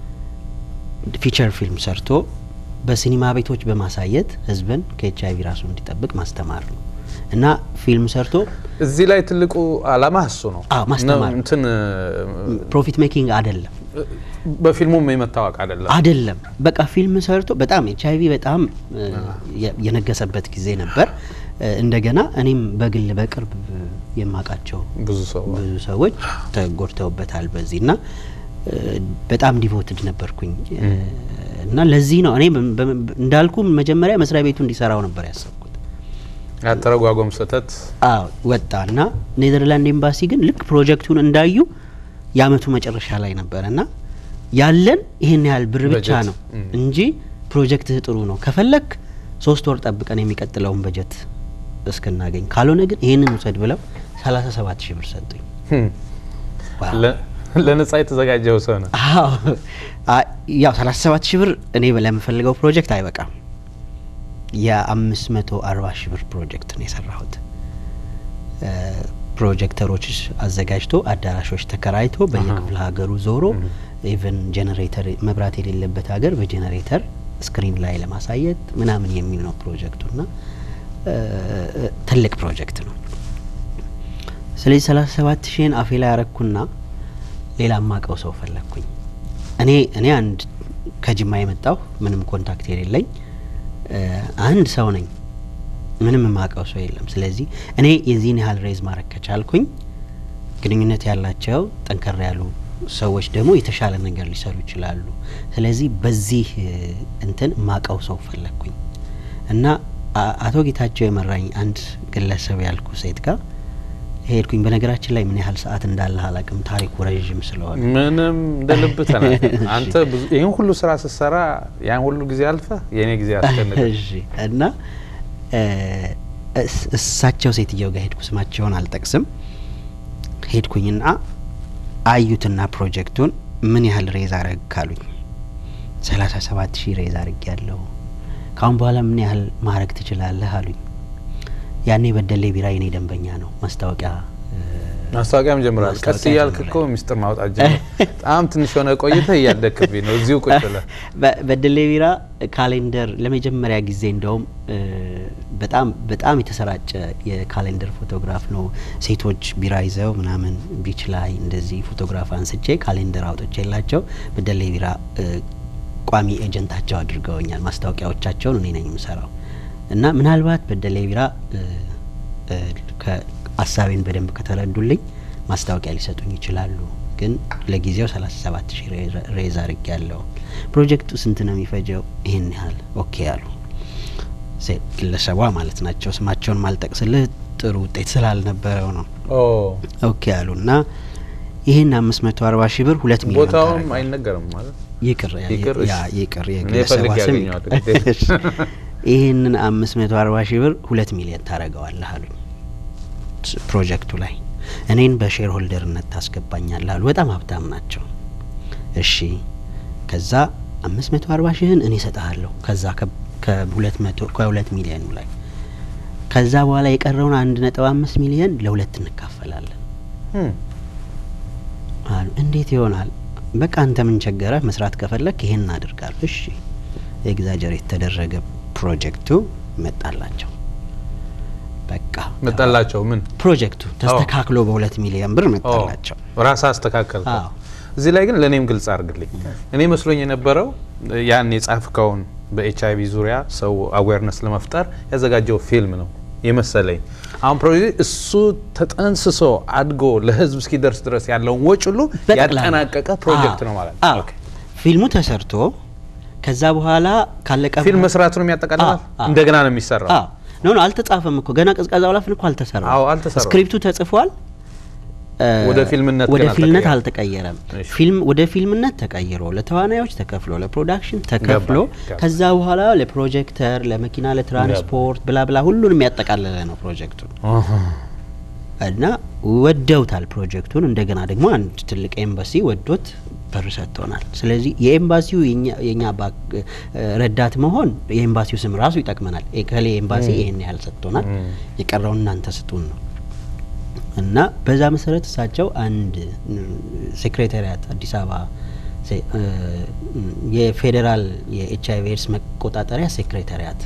ፊቸር ፊልም ሰርቶ በሲኒማ ቤቶች በማሳየት ህዝብን ከኤች አይቪ ራሱ እንዲጠብቅ ማስተማር ነው እና ፊልም ሰርቶ እዚህ ላይ ትልቁ አላማ እሱ ነው። አዎ፣ ማስተማር ነው እንትን ፕሮፊት ሜኪንግ አይደለም በፊልሙም የመታወቅ አይደለም። አይደለም በቃ ፊልም ሰርቶ በጣም ኤች አይቪ በጣም እ፣ የ- የነገሰበት ጊዜ ነበር። እ፣ እንደገና እኔም በግል በቅርብ የማውቃቸው ብዙ ሰው ብዙ ሰዎች ተጎድተውበታል በዚህ እና እ፣ በጣም ዲቮትድ ነበርኩኝ እ፣ እና ለዚህ ነው እኔ በ- በ- እንዳልኩ መጀመሪያ መስሪያ ቤቱ እንዲሰራው ነበር ያሰብኩት። ያተረጓጎም ስህተት አዎ ወጣ እና ኔዘርላንድ ኤምባሲ ግን ልክ ፕሮጀክቱን እንዳዩ የአመቱ መጨረሻ ላይ ነበረ እና ያለን ይህን ያህል ብር ብቻ በጀት፣ ነው እም። እንጂ ፕሮጀክትህ ጥሩ ነው፣ ከፈለክ ሶስት ወር ጠብቀን የሚቀጥለውን በጀት እስክናገኝ፣ ካልሆነ ግን ይህንን ውሰድ ብለው ሰላሳ ሰባት ሺህ ብር ሰጡኝ። ህም፣ ዋው። ለ- ለነጻ የተዘጋጀው ሰው ነው። አዎ አ- ያው ሰላሳ ሰባት ሺህ ብር እኔ ለምፈልገው ፕሮጀክት አይበቃም። የአምስት መቶ አርባ ሺህ ብር ፕሮጀክት ነው የሰራሁት። እ፣ ፕሮጀክተሮች አዘጋጅቶ አዳራሾች ተከራይቶ በየክፍለ ሀገሩ ዞሮ ኢቨን ጄኔሬተር መብራት የሌለበት ሀገር በጄኔሬተር ስክሪን ላይ ለማሳየት ምናምን የሚል ነው ፕሮጀክቱና እ፣ ትልቅ ፕሮጀክት ነው። ስለዚህ ሰላሳ ሰባት ሺህን አፌ ላይ ያረኩና ሌላ ማቀው ሰው ፈለግኩኝ። እኔ እኔ አንድ ከጅማ የመጣሁ ምንም ኮንታክት የሌለኝ እ፣ አንድ ሰው ነኝ። ምንም የማውቀው ሰው የለም። ስለዚህ እኔ የዚህን ያህል ሬዝ ማድረግ ከቻልኩኝ ግንኙነት ያላቸው ጠንከር ያሉ ሰዎች ደግሞ የተሻለ ነገር ሊሰሩ ይችላሉ። ስለዚህ በዚህ እ፣ እንትን ማቀው ሰው ፈለግኩኝ እና አ- አቶ ጌታቸው የመራኝ አንድ ግለሰብ ያልኩ ሴት ጋር ሄድኩኝ። በነገራችን ላይ ምን ያህል ሰዓት እንዳለ አላውቅም፣ ታሪኩ ረዥም ስለሆነ ምንም እንደ ልብ ተናገር። አንተ ብዙ ይህን ሁሉ ስራ ስትሰራ ያን ሁሉ ጊዜ አልፈ የእኔ ጊዜ አስጨንቅ። እሺ እና እ፣ እስ- እሳቸው ሴትየው ጋር ሄድኩ። ስማቸውን አልጠቅስም። ሄድኩኝና አዩትና ፕሮጀክቱን ምን ያህል ሬዝ አረግ ካሉኝ ሰላሳ ሰባት ሺህ ሬዝ አርግ ያለው ካሁን በኋላ ምን ያህል ማድረግ ትችላለህ አሉኝ። ያኔ በደሌ ቢራ የኔ ደንበኛ ነው። ማስታወቂያ እ፣ ማስታወቂያም ጀምራል። ቀስ ማስታወቂያ እያልክ ጀምራል። እኮ ሚስጥር ማውጣት ጀምር። በጣም ትንሽ የሆነ ቆይተህ እያደክብኝ ነው። እዚሁ ቁጭ ብለህ በ- በደሌ ቢራ ካሌንደር ለመጀመሪያ ጊዜ እንደውም እ፣ በጣም በጣም የተሰራጨ የካሌንደር ፎቶግራፍ ነው። ሴቶች ቢራ ይዘው ምናምን ቢች ላይ እንደዚህ ፎቶግራፍ አንስቼ ካሌንደር አውጥቼላቸው በደሌ ቢራ እ፣ ቋሚ ኤጀንታቸው አድርገውኛል። ማስታወቂያዎቻቸውን እኔ ነኝ የምሰራው እና ምናልባት በደሌ ቢራ እ፣ እ፣ ከ- ሀሳቤን በደንብ ከተረዱልኝ ማስታወቂያ ሊሰጡኝ ይችላሉ። ግን ለጊዜው 37 ሺህ ሬዝ አርግ ያለው ፕሮጀክቱ ስንት ነው የሚፈጀው? ይህን ያህል ኦኬ አሉ። ሴ- ግለሰቧ ማለት ናቸው። ስማቸውን ማልጠቅስልህ ጥሩ ውጤት ስላልነበረው ነው። ኦ ኦኬ አሉ እና ይህን 540 ሺህ ብር ሁለት ሚሊዮን ቦታውም ታደርገዋለህ። አይነገርም ማለት ይቅር ያ- ይቅር፣ ያ እሺ። ይቅር እኔ የግለሰቧ ፈልጌ ስም ያገኘዋለሁ፣ ይቅር። ግዴታ። ይህንን አምስት መቶ አርባ ሺህ ብር ሁለት ሚሊዮን ታደርገዋለህ አሉኝ። ስ- ፕሮጀክቱ ላይ እኔን በሼር ሆልደርነት ታስገባኛለህ አሉ። በጣም ሀብታም ናቸው። እሺ ከዛ አምስት መቶ አርባ ሺህን እኔ እሰጥሃለሁ ከዛ ከ- ከሁለት መቶ ከሁለት ሚሊዮኑ ላይ ከዛ በኋላ የቀረውን አንድ ነጥብ አምስት ሚሊዮን ለሁለት እንካፈላለን እም፣ አሉ። እንዴት ይሆናል? በቃ አንተ ምን ቸገረህ? መስራት ከፈለክ ይሄን እናደርጋለሁ። እሺ ኤግዛጀር የተደረገ ፕሮጀክቱ መጣላቸው። በቃ መጣላቸው ምን ፕሮጀክቱ ተስተካክሎ በሁለት ሚሊዮን ብር መጣላቸው። ራስ አስተካከል። አዎ። እዚህ ላይ ግን ለእኔም ግልጽ አድርግልኝ። እኔ መስሎኝ የነበረው ያን የጻፍከውን በኤች አይቪ ዙሪያ ሰው አዌርነስ ለመፍጠር ያዘጋጀው ፊልም ነው የመሰለኝ። አሁን ፕሮጀክት እሱ ተጠንስሶ አድጎ ለህዝብ እስኪደርስ ድረስ ያለውን ወጪ ሁሉ በጠቅላላ ያጠናቀቀ ፕሮጀክት አዎ፣ ነው ማለት አዎ። ነው። ኦኬ። ፊልሙ ተሰርቶ ከዛ በኋላ ካለቀ ፊልም በኋላ- መስራቱንም ያጠቃልላል። አዎ፣ አዎ። እንደገና ነው የሚሰራው። አዎ ኖ ኖ አልተጻፈም እኮ ገና ቀዝቃዛው ላፍን እኮ አልተሰራም። አዎ፣ አልተሰራም። ስክሪፕቱ ተጽፏል። እ፣ ወደ ፊልምነት ወደ ግን ፊልምነት አልተቀየረም። አልተቀየረም። እሺ። ፊልም ወደ ፊልምነት ተቀይሮ ለተዋናዮች ተከፍሎ ለፕሮዳክሽን ተከፍሎ ገባኝ። ከዛ በኋላ ለፕሮጀክተር፣ ለመኪና፣ ለትራንስፖርት ብላ ብላ ሁሉንም ያጠቃለለ ነው ፕሮጀክቱ አሃ። እና ወደውታል ፕሮጀክቱን። እንደገና ደግሞ አንድ ትልቅ ኤምባሲ ወዶት ብር ሰጥቶናል። ስለዚህ የኤምባሲው የኛ- የኛ ባክ- ረዳት መሆን የኤምባሲው ስም ራሱ ይጠቅመናል። ከሌ ኤምባሲ ይህን ያህል ሰጥቶናል፣ ም። የቀረውን እናንተ ስጡን ነው እና በዛ መሰረት እሳቸው አንድ ሴክሬታሪያት አዲስ አበባ ሴ- እ፣ የፌዴራል የኤች አይቪ ኤድስ መቆጣጠሪያ ሴክሬታሪያት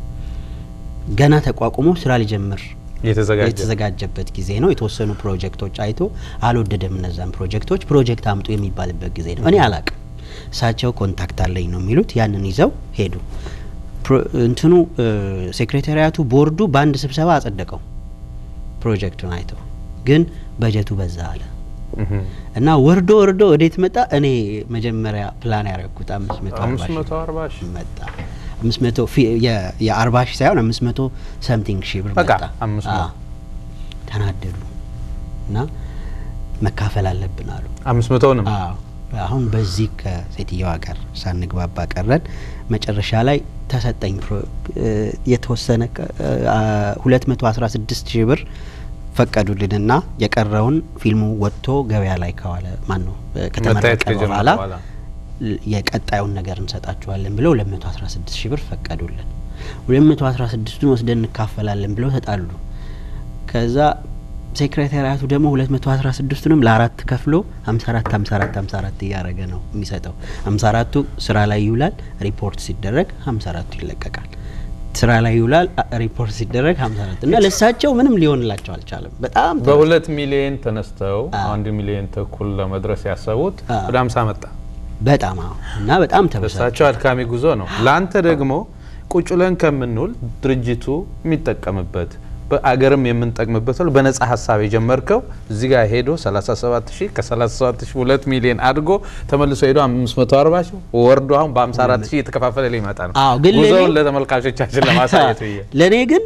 ገና ተቋቁሞ ስራ ሊጀምር የተዘጋጀ የተዘጋጀበት ጊዜ ነው። የተወሰኑ ፕሮጀክቶች አይቶ አልወደደም። እነዛን ፕሮጀክቶች ፕሮጀክት አምጡ የሚባልበት ጊዜ ነው። እኔ አላቅም። እሳቸው ኮንታክት አለኝ ነው የሚሉት። ያንን ይዘው ሄዱ። ፕሮ- እንትኑ ሴክሬታሪያቱ ቦርዱ በአንድ ስብሰባ አጸደቀው ፕሮጀክቱን አይተው፣ ግን በጀቱ በዛ አለ እህ። እና ወርዶ ወርዶ ወዴት መጣ? እኔ መጀመሪያ ፕላን ያደረግኩት አምስት መቶ አርባ አምስት ሺህ መቶ አርባ ሺህ መጣ አምስት መቶ ፊ- የ- የአርባ ሺህ ሳይሆን አምስት መቶ ሰምቲንግ ሺህ ብር በቃ መጣ። አምስት መቶ። አዎ። ተናደዱ እና መካፈል አለብን አሉ። አምስት መቶውንም አዎ አሁን በዚህ ከሴትየዋ ጋር ሳንግባባ ቀረን። መጨረሻ ላይ ተሰጠኝ ፕሮ- እ፣ የተወሰነ ሁለት መቶ አስራ ስድስት ሺህ ብር ፈቀዱልንና የቀረውን ፊልሙ ወጥቶ ገበያ ላይ ከዋለ ማን ነው መታየት ከተመረቀ ከጀመረ በኋላ በኋላ ል- የቀጣዩን ነገር እንሰጣችኋለን ብለው ሁለት መቶ አስራ ስድስት ሺህ ብር ፈቀዱልን። ሁለት መቶ አስራ ስድስቱን ወስደን እንካፈላለን ብለው ተጣሉ። ከዛ ሴክሬታሪያቱ ደግሞ ሁለት መቶ አስራ ስድስቱንም ለአራት ከፍሎ ሀምሳ አራት ሀምሳ አራት ሀምሳ አራት እያደረገ ነው የሚሰጠው። ሀምሳ አራቱ ስራ ላይ ይውላል፣ ሪፖርት ሲደረግ ሀምሳ አራቱ ይለቀቃል። ስራ ላይ ይውላል፣ አ- ሪፖርት ሲደረግ ሀምሳ አራት እና ለእሳቸው ምንም ሊሆንላቸው አልቻለም። በጣም ተበሳጩ። በሁለት ሚሊዮን ተነስተው አዎ። አንድ ሚሊዮን ተኩል ለመድረስ ያሰቡት አዎ። ወደ ሀምሳ መጣ። በጣም አዎ። እና በጣም ተበሳጩ። ለእሳቸው አድካሚ ጉዞ ነው። ለአንተ ደግሞ ቁጭ ብለን ከምንውል ድርጅቱ የሚጠቀምበት በአገርም የምንጠቅምበት ነው። በነጻ ሀሳብ የጀመርከው እዚህ ጋር ሄዶ 37 ሺህ ከ37 ሺህ ሁለት ሚሊዮን አድጎ ተመልሶ ሄዶ 540 ሺህ ወርዶ አሁን በ54 ሺህ የተከፋፈለ ሊመጣ ነው። አዎ፣ ግን ጉዞውን ለእኔ- ለተመልካቾቻችን ለማሳየት ብዬ ለእኔ ግን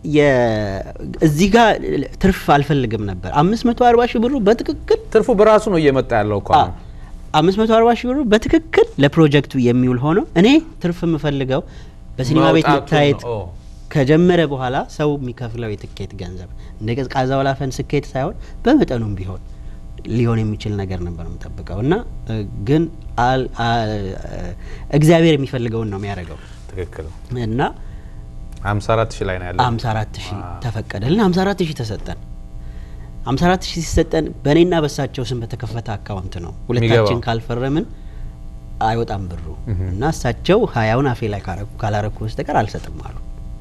የ- እዚህ ጋር ትርፍ አልፈልግም ነበር። አምስት መቶ አርባ ሺህ ብሩ በትክክል ትርፉ በራሱ ነው እየመጣ ያለው እኮ አሁን። አምስት መቶ አርባ ሺህ ብሩ በትክክል ለፕሮጀክቱ የሚውል ሆኖ እኔ ትርፍ የምፈልገው በሲኒማ ቤት መውጣቱን መታየት ነው። ኦ። ከጀመረ በኋላ ሰው የሚከፍለው የትኬት ገንዘብ እንደ ቀዝቃዛ ወላፈን ስኬት ሳይሆን በመጠኑም ቢሆን ሊሆን የሚችል ነገር ነበር የምጠብቀው እና እ፣ ግን አል- አ- እግዚአብሔር የሚፈልገውን ነው የሚያደርገው ትክክል እና 54 ሺህ ላይ ነው ያለው። 54 ሺህ ዋው። ተፈቀደልን። 54 ሺህ ተሰጠን። 54 ሺህ ሲሰጠን በእኔና በሳቸው ስም በተከፈተ አካውንት ነው። ሁለታችን የሚገባው። ካልፈረምን አይወጣም ብሩ እና እሳቸው ሀያውን አፌ ላይ ካረኩ ካላረኩ በስተቀር አልሰጥም አሉ።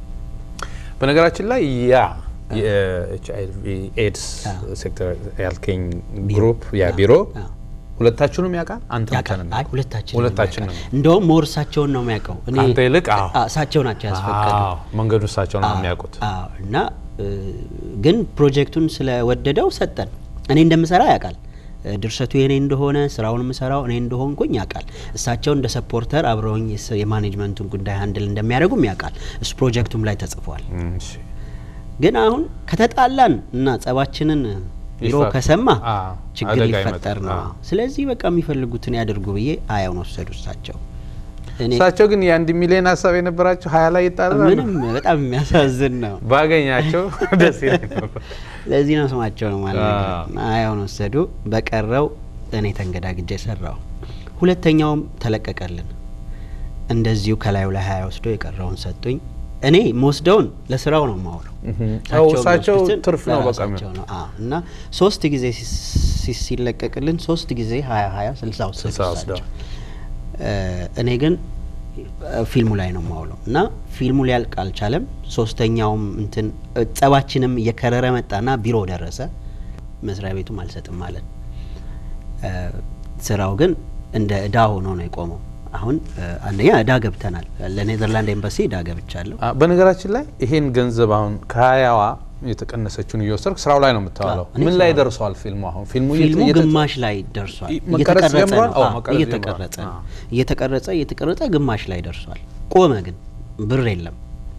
በነገራችን ላይ ያ የኤች አይ ቪ ኤድስ አዎ። ሴክተር ያልከኝ ቢሮ። ግሩፕ ያ አዎ፣ ቢሮ አዎ። ሁለታችሁንም ያውቃል? አንተ ብቻ ያውቃል። ነው አይ የሚያውቀው? ሁለታችን ሁለታችን ነው እንደውም ሞር እሳቸውን ነው የሚያውቀው። እኔ ከአንተ ይልቅ? አዎ። አ- እሳቸው ናቸው ያስፈቀዱ አዎ፣ መንገዱ እሳቸው ነው አዎ፣ የሚያውቁት። አዎ። እና እ፣ ግን ፕሮጀክቱን ስለወደደው ሰጠን። እኔ እንደምሰራ ያውቃል። እ፣ ድርሰቱ የኔ እንደሆነ ስራውን የምሰራው እኔ እንደሆንኩኝ ያውቃል። እሳቸው እንደ ሰፖርተር አብረውኝ የስ- የማኔጅመንቱን ጉዳይ ሀንድል እንደሚያደርጉም ያውቃል። እሱ ፕሮጀክቱም ላይ ተጽፏል። እም፣ እሺ። ግን አሁን ከተጣላን እና ጸባችንን ቢሮ ይፋ- ከሰማ አዎ፣ ችግር አደጋ ሊፈጠር ይመጣል። ነው። አዎ። ስለዚህ በቃ የሚፈልጉትን ያድርጉ ብዬ ሀያውን ወሰዱ እሳቸው። እኔ እሳቸው ግን የአንድ ሚሊዮን ሀሳብ የነበራቸው ሀያ ላይ ይጣላሉ። ምንም በጣም የሚያሳዝን ነው። ባገኛቸው ደስ ይለኝ ነበር። ለዚህ ነው ስማቸው ነው ማለት አዎ። ነው። ሀያውን ወሰዱ። በቀረው እኔ ተንገዳግጄ ሰራው። ሁለተኛውም ተለቀቀልን። እንደዚሁ ከላዩ ላይ ሀያ ወስዶ የቀረውን ሰጡኝ። እኔ መወስደውን ለስራው ነው የማውለው። እህም። አዎ፣ እሳቸው የሚወስዱትን ትርፍ ነው በቃ ለራሳቸው ነው። አዎ። እና ሶስት ጊዜ ሲ- ሲ- ሲለቀቅልን ሶስት ጊዜ ሀያ ሀያ ስልሳ ወሰዱ ስልሳ ወስደው። እሳቸው። እ፣ እኔ ግን እ፣ ፊልሙ ላይ ነው የማውለው እና ፊልሙ ሊያልቅ አልቻለም። ሶስተኛውም እንትን እ፣ ጸባችንም እየከረረ መጣና ቢሮ ደረሰ። መስሪያ ቤቱም አልሰጥም ማለት እ፣ ስራው ግን እንደ እዳ ሆኖ ነው የቆመው። አሁን እ፣ አንደኛ እዳ ገብተናል። ለኔዘርላንድ ኤምባሲ እዳ ገብቻለሁ። አ፣ በነገራችን ላይ ይሄን ገንዘብ አሁን ከሀያዋ የተቀነሰችውን እየወሰድክ ስራው ላይ ነው የምታዋለው። አዎ፣ እኔ ምን ላይ ስራው- ደርሰዋል ፊልሙ? አሁን ፊልሙ ፊልሙ እየተ- ግማሽ ላይ ደርሷል። ይ- መቀረጽ እየተቀረጸ ጀምሯል? ነው። አዎ፣ አዎ፣ መቀረጽ እየተቀረጸ ጀምሯል። ነው። አዎ። እየተቀረጸ እየተቀረጸ ግማሽ ላይ ደርሷል። ቆመ ግን ብር የለም።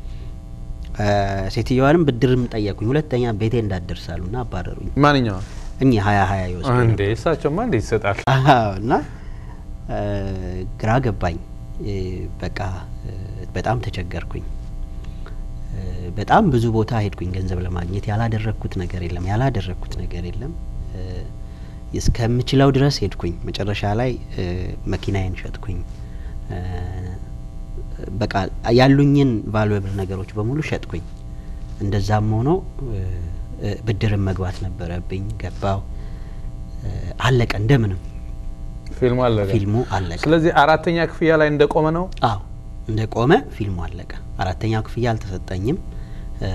እ፣ ሴትዮዋንም ብድርም ጠየቁኝ። ሁለተኛ ቤቴ እንዳትደርሳሉና አባረሩኝ። ማንኛውም እኚህ ሀያ ሀያ ይወስዱ እንዴ እሳቸውማ እንዴ ይሰጣል። አዎ፣ እና እ፣ ግራ ገባኝ። እ፣ በቃ እ፣ በጣም ተቸገርኩኝ። እ፣ በጣም ብዙ ቦታ ሄድኩኝ ገንዘብ ለማግኘት ያላደረግኩት ነገር የለም ያላደረግኩት ነገር የለም። እ፣ እስከምችለው ድረስ ሄድኩኝ። መጨረሻ ላይ እ፣ መኪናዬን ሸጥኩኝ። እ፣ በቃ ያሉኝን ቫሉዌብል ነገሮች በሙሉ ሸጥኩኝ። እንደዛም ሆኖ እ፣ እ፣ ብድርም መግባት ነበረብኝ። ገባው። እ፣ አለቀ እንደምንም ፊልሙ አለቀ። ፊልሙ አለቀ። ስለዚህ አራተኛ ክፍያ ላይ እንደቆመ ነው። አዎ እንደ ቆመ ፊልሙ አለቀ። አራተኛው ክፍያ አልተሰጠኝም። እ፣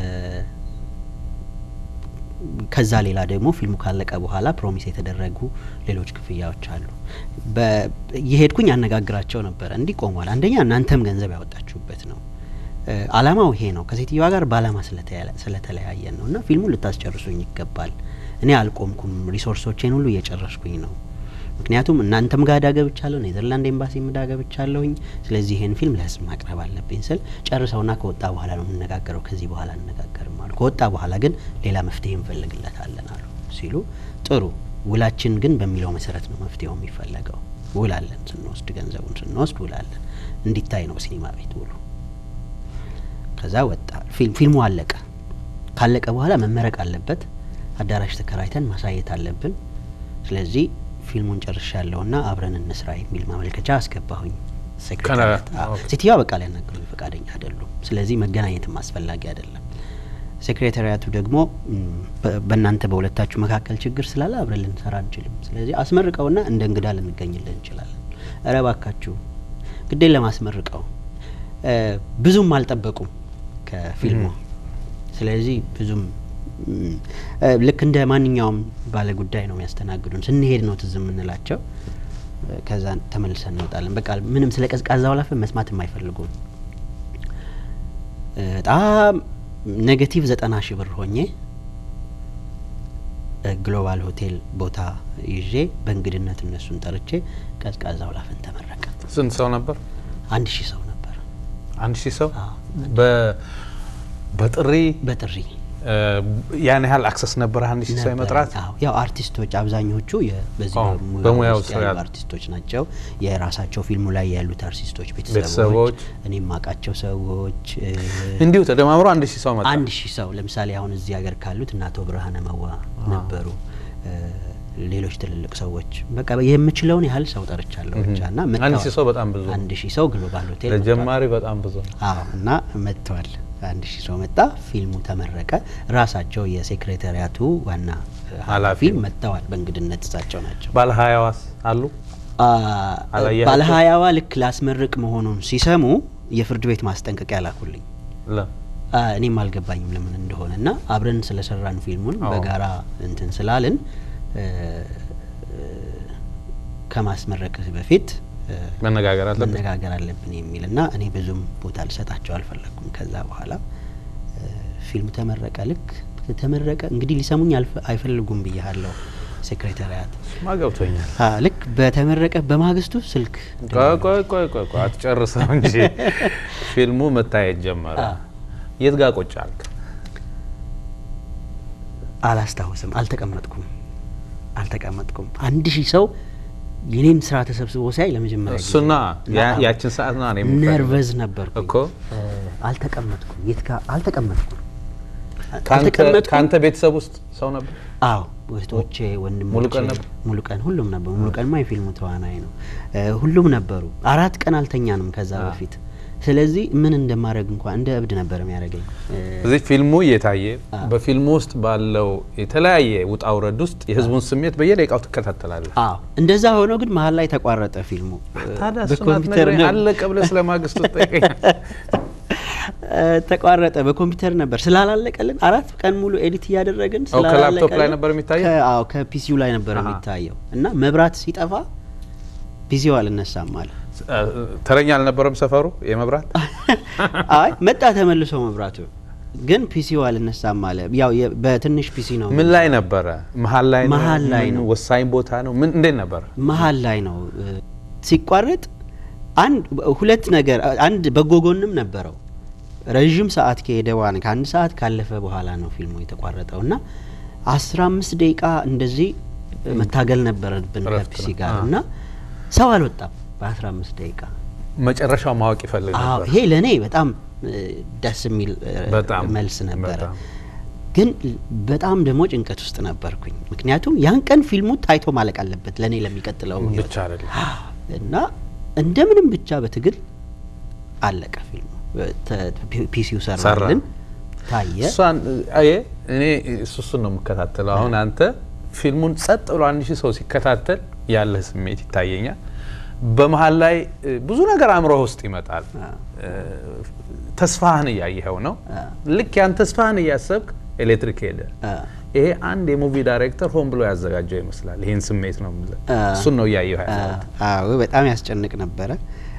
ከዛ ሌላ ደግሞ ፊልሙ ካለቀ በኋላ ፕሮሚስ የተደረጉ ሌሎች ክፍያዎች አሉ። በ- እየሄድኩኝ አነጋግራቸው ነበረ። እንዲህ ቆሟል። አንደኛ እናንተም ገንዘብ ያወጣችሁበት ነው። እ፣ አላማው ይሄ ነው። ከሴትዮዋ ጋር በአላማ ስለተያ- ስለተለያየን ነው እና ፊልሙን ልታስጨርሱኝ ይገባል። እኔ አልቆምኩም። ሪሶርሶቼን ሁሉ እየጨረስኩኝ ነው። ምክንያቱም እናንተም ጋር እዳ ገብቻለሁ፣ ኔዘርላንድ ኤምባሲም እዳ ገብቻለሁኝ። ስለዚህ ይሄን ፊልም ለህዝብ ማቅረብ አለብኝ ስል ጨርሰውና ከወጣ በኋላ ነው የምነጋገረው፣ ከዚህ በኋላ አንነጋገርም አሉ። ከወጣ በኋላ ግን ሌላ መፍትሄ እንፈልግለታለን አሉ ሲሉ ጥሩ ውላችን ግን በሚለው መሰረት ነው መፍትሄው የሚፈለገው። ውል አለን፣ ስንወስድ ገንዘቡን ስንወስድ ውል አለን። እንዲታይ ነው ሲኒማ ቤት ውሉ። ከዛ ወጣ ፊልም ፊልሙ አለቀ። ካለቀ በኋላ መመረቅ አለበት። አዳራሽ ተከራይተን ማሳየት አለብን። ስለዚህ ፊልሙን ጨርሻለሁና አብረን እንስራ የሚል ማመልከቻ አስገባሁኝ። ሴክሬታሪያት ከነ- አዎ። ኦኬ። ሴትዮዋ በቃ ሊያናግሩኝ ፈቃደኛ አይደሉም። ስለዚህ መገናኘትም አስፈላጊ አይደለም። ሴክሬታሪያቱ ደግሞ ም፣ በ- በእናንተ በሁለታችሁ መካከል ችግር ስላለ አብረን ልንሰራ አንችልም። ስለዚህ አስመርቀውና እንደ እንግዳ ልንገኝልን እንችላለን። እረ እባካችሁ ግዴን ለማስመርቀው እ፣ ብዙም አልጠበቁም ከፊልሙ። ስለዚህ ብዙም ም፣ እ፣ ልክ እንደ ማንኛውም ባለ ጉዳይ ነው የሚያስተናግዱን። ስንሄድ ነው ትዝ የምንላቸው። እ፣ ከዛ ተመልሰን እንወጣለን። በቃ ምንም ስለ ቀዝቃዛ ወላፈን መስማት የማይፈልጉም እ፣ በጣም ኔጌቲቭ ዘጠና ሺህ ብር ሆኜ እ፣ ግሎባል ሆቴል ቦታ ይዤ በእንግድነት እነሱን ጠርቼ ቀዝቃዛ ወላፈን ተመረቀ። ስንት ሰው ነበር? አንድ ሺህ ሰው ነበር። አንድ ሺህ ሰው አዎ። በ በጥሪ በጥሪ እ፣ ያን ያህል አክሰስ ነበረ አንድ ሺህ ሰው ነበረ። የመጥራት አዎ፣ ያው አርቲስቶች አብዛኞቹ የ- በዚህ አዎ፣ በሙያው በሙያው ውስጥ ስራ ያሉ ያሉ። አርቲስቶች ናቸው። የራሳቸው ፊልሙ ላይ ያሉት አርቲስቶች ቤተሰቦች፣ ቤተሰቦች፣ እኔም ማቃቸው ሰዎች እ፣ እንዲሁ ተደማምሮ አንድ ሺህ ሰው መጣ። አንድ ሺህ ሰው ለምሳሌ አሁን እዚህ ሀገር ካሉት እነ አቶ ብርሃነ መዋ ነበሩ። እ፣ ሌሎች ትልልቅ ሰዎች በቃ የምችለውን ያህል ሰው ጠርቻለሁ ብቻ እና አንድ መጥተዋል። ሺህ ሰው በጣም ብዙ ነው። አንድ ሺህ ሰው ግሎባል ሆቴል መጥተዋል። ለጀማሪ በጣም ብዙ ነው። አዎ እና መጥተዋል። አንድ ሺህ ሰው መጣ። ፊልሙ ተመረቀ። ራሳቸው የሴክሬታሪያቱ ዋና ኃላፊ ኃላፊው። መጥተዋል። በእንግድነት እሳቸው ናቸው። ባለ ሀያዋስ አሉ አላያቸው? ባለሀያዋ ልክ ላስመርቅ መሆኑን ሲሰሙ የፍርድ ቤት ማስጠንቀቂያ ላኩልኝ። ለ አ፣ እኔም አልገባኝም ለምን እንደሆነ እና አብረን ስለሰራን ፊልሙን አዎ። በጋራ እንትን ስላልን እ፣ እ፣ ከማስመረቅ በፊት እ፣ መነጋገር አለብን። መነጋገር አለብን የሚል እና እኔ ብዙም ቦታ ልሰጣቸው አልፈለግኩም። ከዛ በኋላ እ፣ ፊልሙ ተመረቀ። ልክ ተመረቀ እንግዲህ ሊሰሙኝ አልፈ- አይፈልጉም ብያለሁ ሴክሬታሪያት ማ ገብቶኛል። አ፣ ልክ በተመረቀ በማግስቱ ስልክ ቆይ ቆይ ቆይ ቆይ ቆይ አትጨርሰው እንጂ ፊልሙ መታየት ጀመረ። አ። የት ጋር ቁጭ አልክ? አላስታውስም። አልተቀመጥኩም አልተቀመጥኩም። አንድ ሺህ ሰው የኔን ስራ ተሰብስቦ ሲያይ ለመጀመሪያ ጊዜ እሱና ያ- አዎ። ያችን ሰዓት ና ነው የምፈልገው። ነርቨዝ ነበርኩኝ እኮ እ፣ አልተቀመጥኩም። የት ጋር አልተቀመጥኩም። ከአንተ አልተቀመጥኩም። ከአንተ ቤተሰብ ውስጥ ሰው ነበር? አዎ እህቶቼ፣ ወንድሞቼ ሙሉቀን ነበር? ሙሉቀን ሁሉም ነበሩ። ሙሉቀንማ የፊልሙ ተዋናይ ነው። እ፣ ሁሉም ነበሩ። አራት ቀን አልተኛንም ከዛ አ። በፊት። ስለዚህ ምን እንደማድረግ እንኳን እንደ እብድ ነበር የሚያደርገኝ። እ፣ እዚህ ፊልሙ እየታየ አ። በፊልሙ ውስጥ ባለው የተለያየ ውጣ ውረድ ውስጥ የህዝቡን ስሜት በየደቂቃው ትከታተላለህ። አዎ እንደዛ ሆኖ ግን መሀል ላይ ተቋረጠ ፊልሙ። ታዲያ እሱን በኮምፒውተር አትነግረኝ? ነው- አለቀ ብለህ ስለ ማግስቱ ትጠይቀኛለህ? እ፣ ተቋረጠ። በኮምፒውተር ነበር ስላላለቀልን አራት ቀን ሙሉ ኤዲት እያደረግን አዎ፣ ከላፕቶፕ ላይ ስላላለቀልን ነበር የሚታየው? ከ- አዎ ከፒሲው ላይ ነበር አሃ። የሚታየው እና መብራት ሲጠፋ ፒሲው አልነሳም አለ። ተረኛ አልነበረም ሰፈሩ የመብራት አይ መጣ ተመልሶ መብራቱ ግን ፒሲው አልነሳም አለ። ያው የ- በትንሽ ፒሲ ነው ምን ላይ ነበረ? መሀል ላይ ነው? መሀል ላይ ምን ነው። ወሳኝ ቦታ ነው? ምን እንዴት ነበረ? መሀል ላይ ነው እ፣ ሲቋረጥ አንድ ሁለት ነገር አንድ በጎ ጎንም ነበረው። ረዥም ሰዓት ከሄደ በኋላ ከአንድ ሰዓት ካለፈ በኋላ ነው ፊልሙ የተቋረጠው እና አስራ አምስት ደቂቃ እንደዚህ መታገል ነበረብን እረፍት ከፒሲ ነው። ጋር አዎ። እና ሰው አልወጣም በአስራ አምስት ደቂቃ። መጨረሻው ማወቅ ይፈልግ አዎ ነበር። ይሄ ለእኔ በጣም እ፣ ደስ የሚል እ፣ በጣም መልስ ነበረ። በጣም። ግን በጣም ደግሞ ጭንቀት ውስጥ ነበርኩኝ። ምክንያቱም ያን ቀን ፊልሙ ታይቶ ማለቅ አለበት ለእኔ ለሚቀጥለው ህይወት ብቻ አይደለም እና እንደምንም ብቻ በትግል አለቀ ፊልሙ። ተ- ፒ- ፒሲው ሰራልን ታየ። እሷን አየ እኔ እሱ እሱን ነው የምከታተለው። አሁን አንተ ፊልሙን ጸጥ ብሎ አንድ ሺህ ሰው ሲከታተል ያለህ ስሜት ይታየኛል። በመሀል ላይ እ, ብዙ ነገር አእምሮህ ውስጥ ይመጣል። አ። እ, ተስፋህን እያየኸው ነው። አ። ልክ ያን ተስፋህን እያሰብክ ኤሌክትሪክ ሄደ። አ፣ ይሄ አንድ የሙቪ ዳይሬክተር ሆን ብሎ ያዘጋጀው ይመስላል። ይህን ስሜት ነው የምልህ። አ። እሱን ነው እያየሁ አ፣ ያለሁት። አዎ በጣም ያስጨንቅ ነበረ።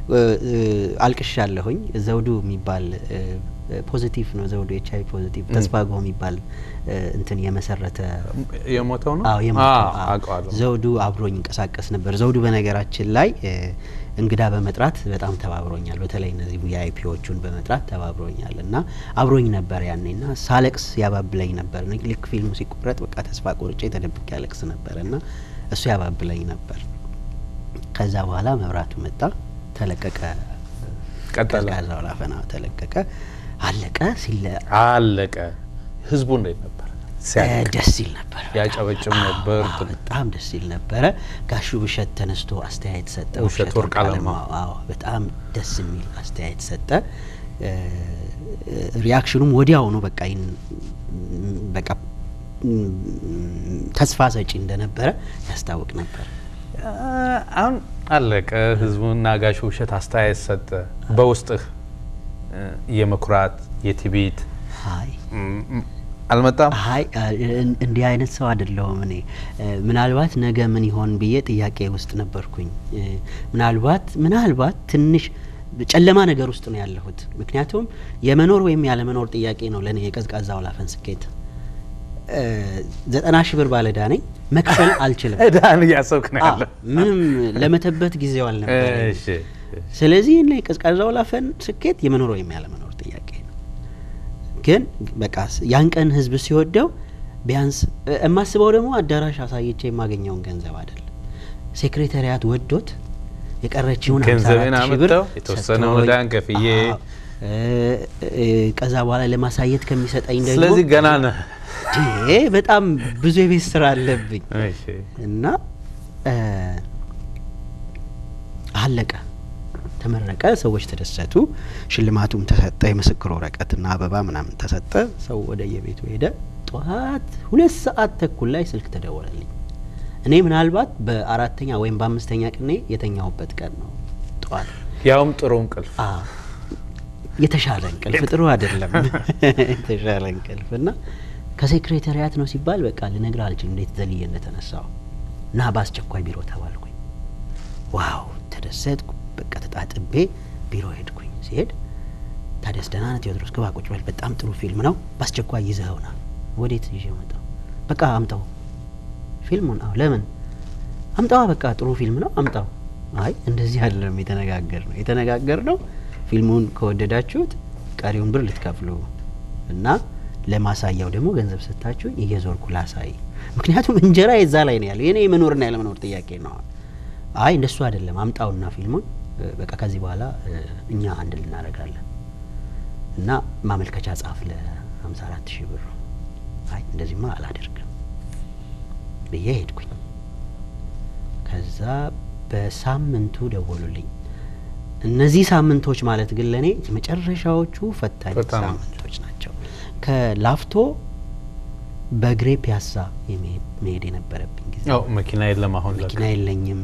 አልቅሻለሁኝ። ዘውዱ የሚባል እ፣ ፖዚቲቭ ነው ዘውዱ ኤች አይ ፖዚቲቭ ተስፋጎ የሚባል እ፣ እንትን የመሰረተ የሞተው ነው አዎ የሞተው አዎ፣ አዎ። አውቀዋለሁ። ዘውዱ አብሮኝ ይንቀሳቀስ ነበር። ዘውዱ በነገራችን ላይ እ፣ እንግዳ በመጥራት በጣም ተባብሮኛል። በተለይ እነዚህ ቪአይፒዎቹን በመጥራት ተባብሮኛል እና አብሮኝ ነበር ያኔ እና ሳለቅስ ያባብለኝ ነበር። ነ- ልክ ፊልሙ ሲቆረጥ በቃ ተስፋ ቆርጬ ተደብቄ ያለቅስ ነበር እና እሱ ያባብለኝ ነበር። ከዛ በኋላ መብራቱ መጣ፣ ተለቀቀ። ቀጠለ። ቀዝቃዛው ላፈና ተለቀቀ፣ አለቀ። ሲለ አለቀ። ህዝቡ እንዴት ነበር ሲያልቅ? ደስ ይል ነበር። ያጨበጭብ ነበር። አዎ፣ በጣም ደስ ይል ነበረ። ጋሹ ብሸት ተነስቶ አስተያየት ሰጠ። ውብሸት ወርቅ አለማው። አዎ፣ በጣም ደስ የሚል አስተያየት ሰጠ። እ፣ ሪያክሽኑም ወዲያው ነው በቃ ይን- በቃ ም፣ ተስፋ ሰጪ እንደነበረ ያስታውቅ ነበር። አ- አሁን አለቀ። ህዝቡና ጋሽ ውብሸት አስተያየት ሰጠ። በውስጥህ እ፣ የመኩራት የትዕቢት አይ ም- ም- አልመጣም? አይ እን- እንዲህ አይነት ሰው አይደለሁም እኔ። እ፣ ምናልባት ነገ ምን ይሆን ብዬ ጥያቄ ውስጥ ነበርኩኝ። እ፣ ምናልባት ምናልባት ትንሽ ጨለማ ነገር ውስጥ ነው ያለሁት። ምክንያቱም የመኖር ወይም ያለመኖር ጥያቄ ነው ለእኔ የቀዝቃዛ ወላፈን ስኬት። እ፣ ዘጠና ሺህ ብር ባለዕዳ ነኝ፣ መክፈል አልችልም። እዳን እያሰብክ ነው አዎ፣ ያለ። ምንም ለመተበት ጊዜው አልነበረኝ። እሺ፣ ስለዚህ እኔ ቀዝቃዛ ወላፈን ስኬት የመኖር ወይም ያለመኖር ጥያቄ ነው። ግን በቃ ስ- ያን ቀን ህዝብ ሲወደው ቢያንስ እ- የማስበው ደግሞ አዳራሽ አሳይቼ የማገኘውን ገንዘብ አይደለም። ሴክሬታሪያት ወዶት የቀረችውን ገንዘቤን 54 ሺህ ብር አምጥተው የተወሰነውን ሰጥቶኝ፣ ዕዳን ከፍዬ አዎ፣ እ- እ- ከዛ በኋላ ለማሳየት ከሚሰጠኝ ደግሞ ስለዚህ ገና ነህ። ዴ በጣም ብዙ የቤት ስራ አለብኝ እሺ። እና እ፣ አለቀ፣ ተመረቀ፣ ሰዎች ተደሰቱ፣ ሽልማቱም ተሰጠ፣ የምስክር ወረቀትና አበባ ምናምን ተሰጠ። ሰው ወደ የቤቱ ሄደ። ጠዋት ሁለት ሰዓት ተኩል ላይ ስልክ ተደወለልኝ። እኔ ምናልባት በአራተኛ ወይም በአምስተኛ ቀኔ የተኛሁበት ቀን ነው። ጠዋት ያውም ጥሩ እንቅልፍ አ የተሻለ እንቅልፍ ጥሩ አይደለም። የተሻለ እንቅልፍ እና ከሴክሬታሪያት ነው ሲባል በቃ ልነግር አልችልም እንዴት ዘልዬ እንደተነሳው እና በአስቸኳይ ቢሮ ተባልኩኝ። ዋው ተደሰትኩ። በቃ ተጣጥቤ ቢሮ ሄድኩኝ። ሲሄድ ታዲያስ ደህና ነህ ቴዎድሮስ ግባ ቁጭ በል፣ በጣም ጥሩ ፊልም ነው፣ በአስቸኳይ ይዘኸውና። ወዴት ይዤ መጣው? በቃ አምጣው ፊልሙን። አዎ ለምን አምጣዋ፣ በቃ ጥሩ ፊልም ነው አምጣው። አይ እንደዚህ አይደለም የተነጋገር ነው የተነጋገር ነው ፊልሙን ከወደዳችሁት ቀሪውን ብር ልትከፍሉ እና ለማሳያው ደግሞ ገንዘብ ሰጥታችሁኝ እየዞርኩ ላሳይ። ምክንያቱም እንጀራ የዛ ላይ ነው ያለው የኔ የመኖርና ያለመኖር ጥያቄ ነው። አይ እንደሱ አይደለም አምጣውና ፊልሙን እ፣ በቃ ከዚህ በኋላ እ፣ እኛ አንድ ልናደርጋለን እና ማመልከቻ ጻፍ ለሀምሳ አራት ሺህ ብር። አይ እንደዚህማ አላደርግም ብዬ ሄድኩኝ። ከዛ በሳምንቱ ደወሉልኝ። እነዚህ ሳምንቶች ማለት ግን ለእኔ የመጨረሻዎቹ ፈታኝ ፈታኝ ናቸው። ሳምንቶች ናቸው። ከላፍቶ በእግሬ ፒያሳ የመሄድ መሄድ የነበረብኝ ጊዜ ያው መኪና የለም አሁን ለካ። መኪና የለኝም።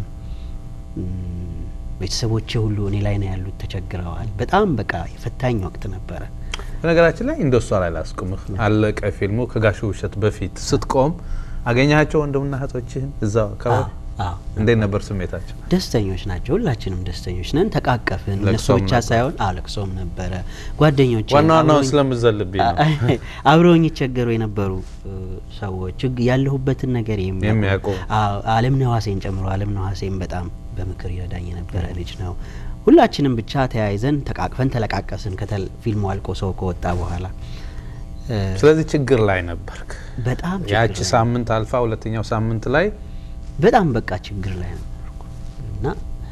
እም፣ ቤተሰቦቼ ሁሉ እኔ ላይ ነው ያሉት፣ ተቸግረዋል። በጣም በቃ የፈታኝ ወቅት ነበረ። በነገራችን ላይ እንደሷ ላይ ላስቁምህ። አለቀ ፊልሙ ከጋሽ ውብሸት በፊት ስትቆም አገኛቸው ወንድምና እህቶችህን እዛው አካባቢ አዎ፣ አዎ። እንዴት ነበር ስሜታቸው? ደስተኞች ናቸው። ሁላችንም ደስተኞች ነን። ተቃቀፍን። እነሱ ለቅሶም ብቻ ነበር። ሳይሆን አዎ ለቅሶም ነበረ። ጓደኞች ዋና ዋናውን ስለምዘልብኝ ነው አብረውኝ ይቸገሩ የነበሩ እ፣ ሰዎች ችግ- ያለሁበትን ነገር የሚያውቁ። አዎ፣ አለም ነዋሴን ጨምሮ አለም ነዋሴን በጣም በምክር ይረዳኝ የነበረ ልጅ ነው። ሁላችንም ብቻ ተያይዘን ተቃቅፈን ተለቃቀስን። ከተል ፊልሙ አልቆ ሰው ከወጣ በኋላ እ፣ ስለዚህ ችግር ላይ ነበርክ። በጣም ችግር ያቺ ላይ ሳምንት አልፋ ሁለተኛው ሳምንት ላይ በጣም በቃ ችግር ላይ ነበርኩ እና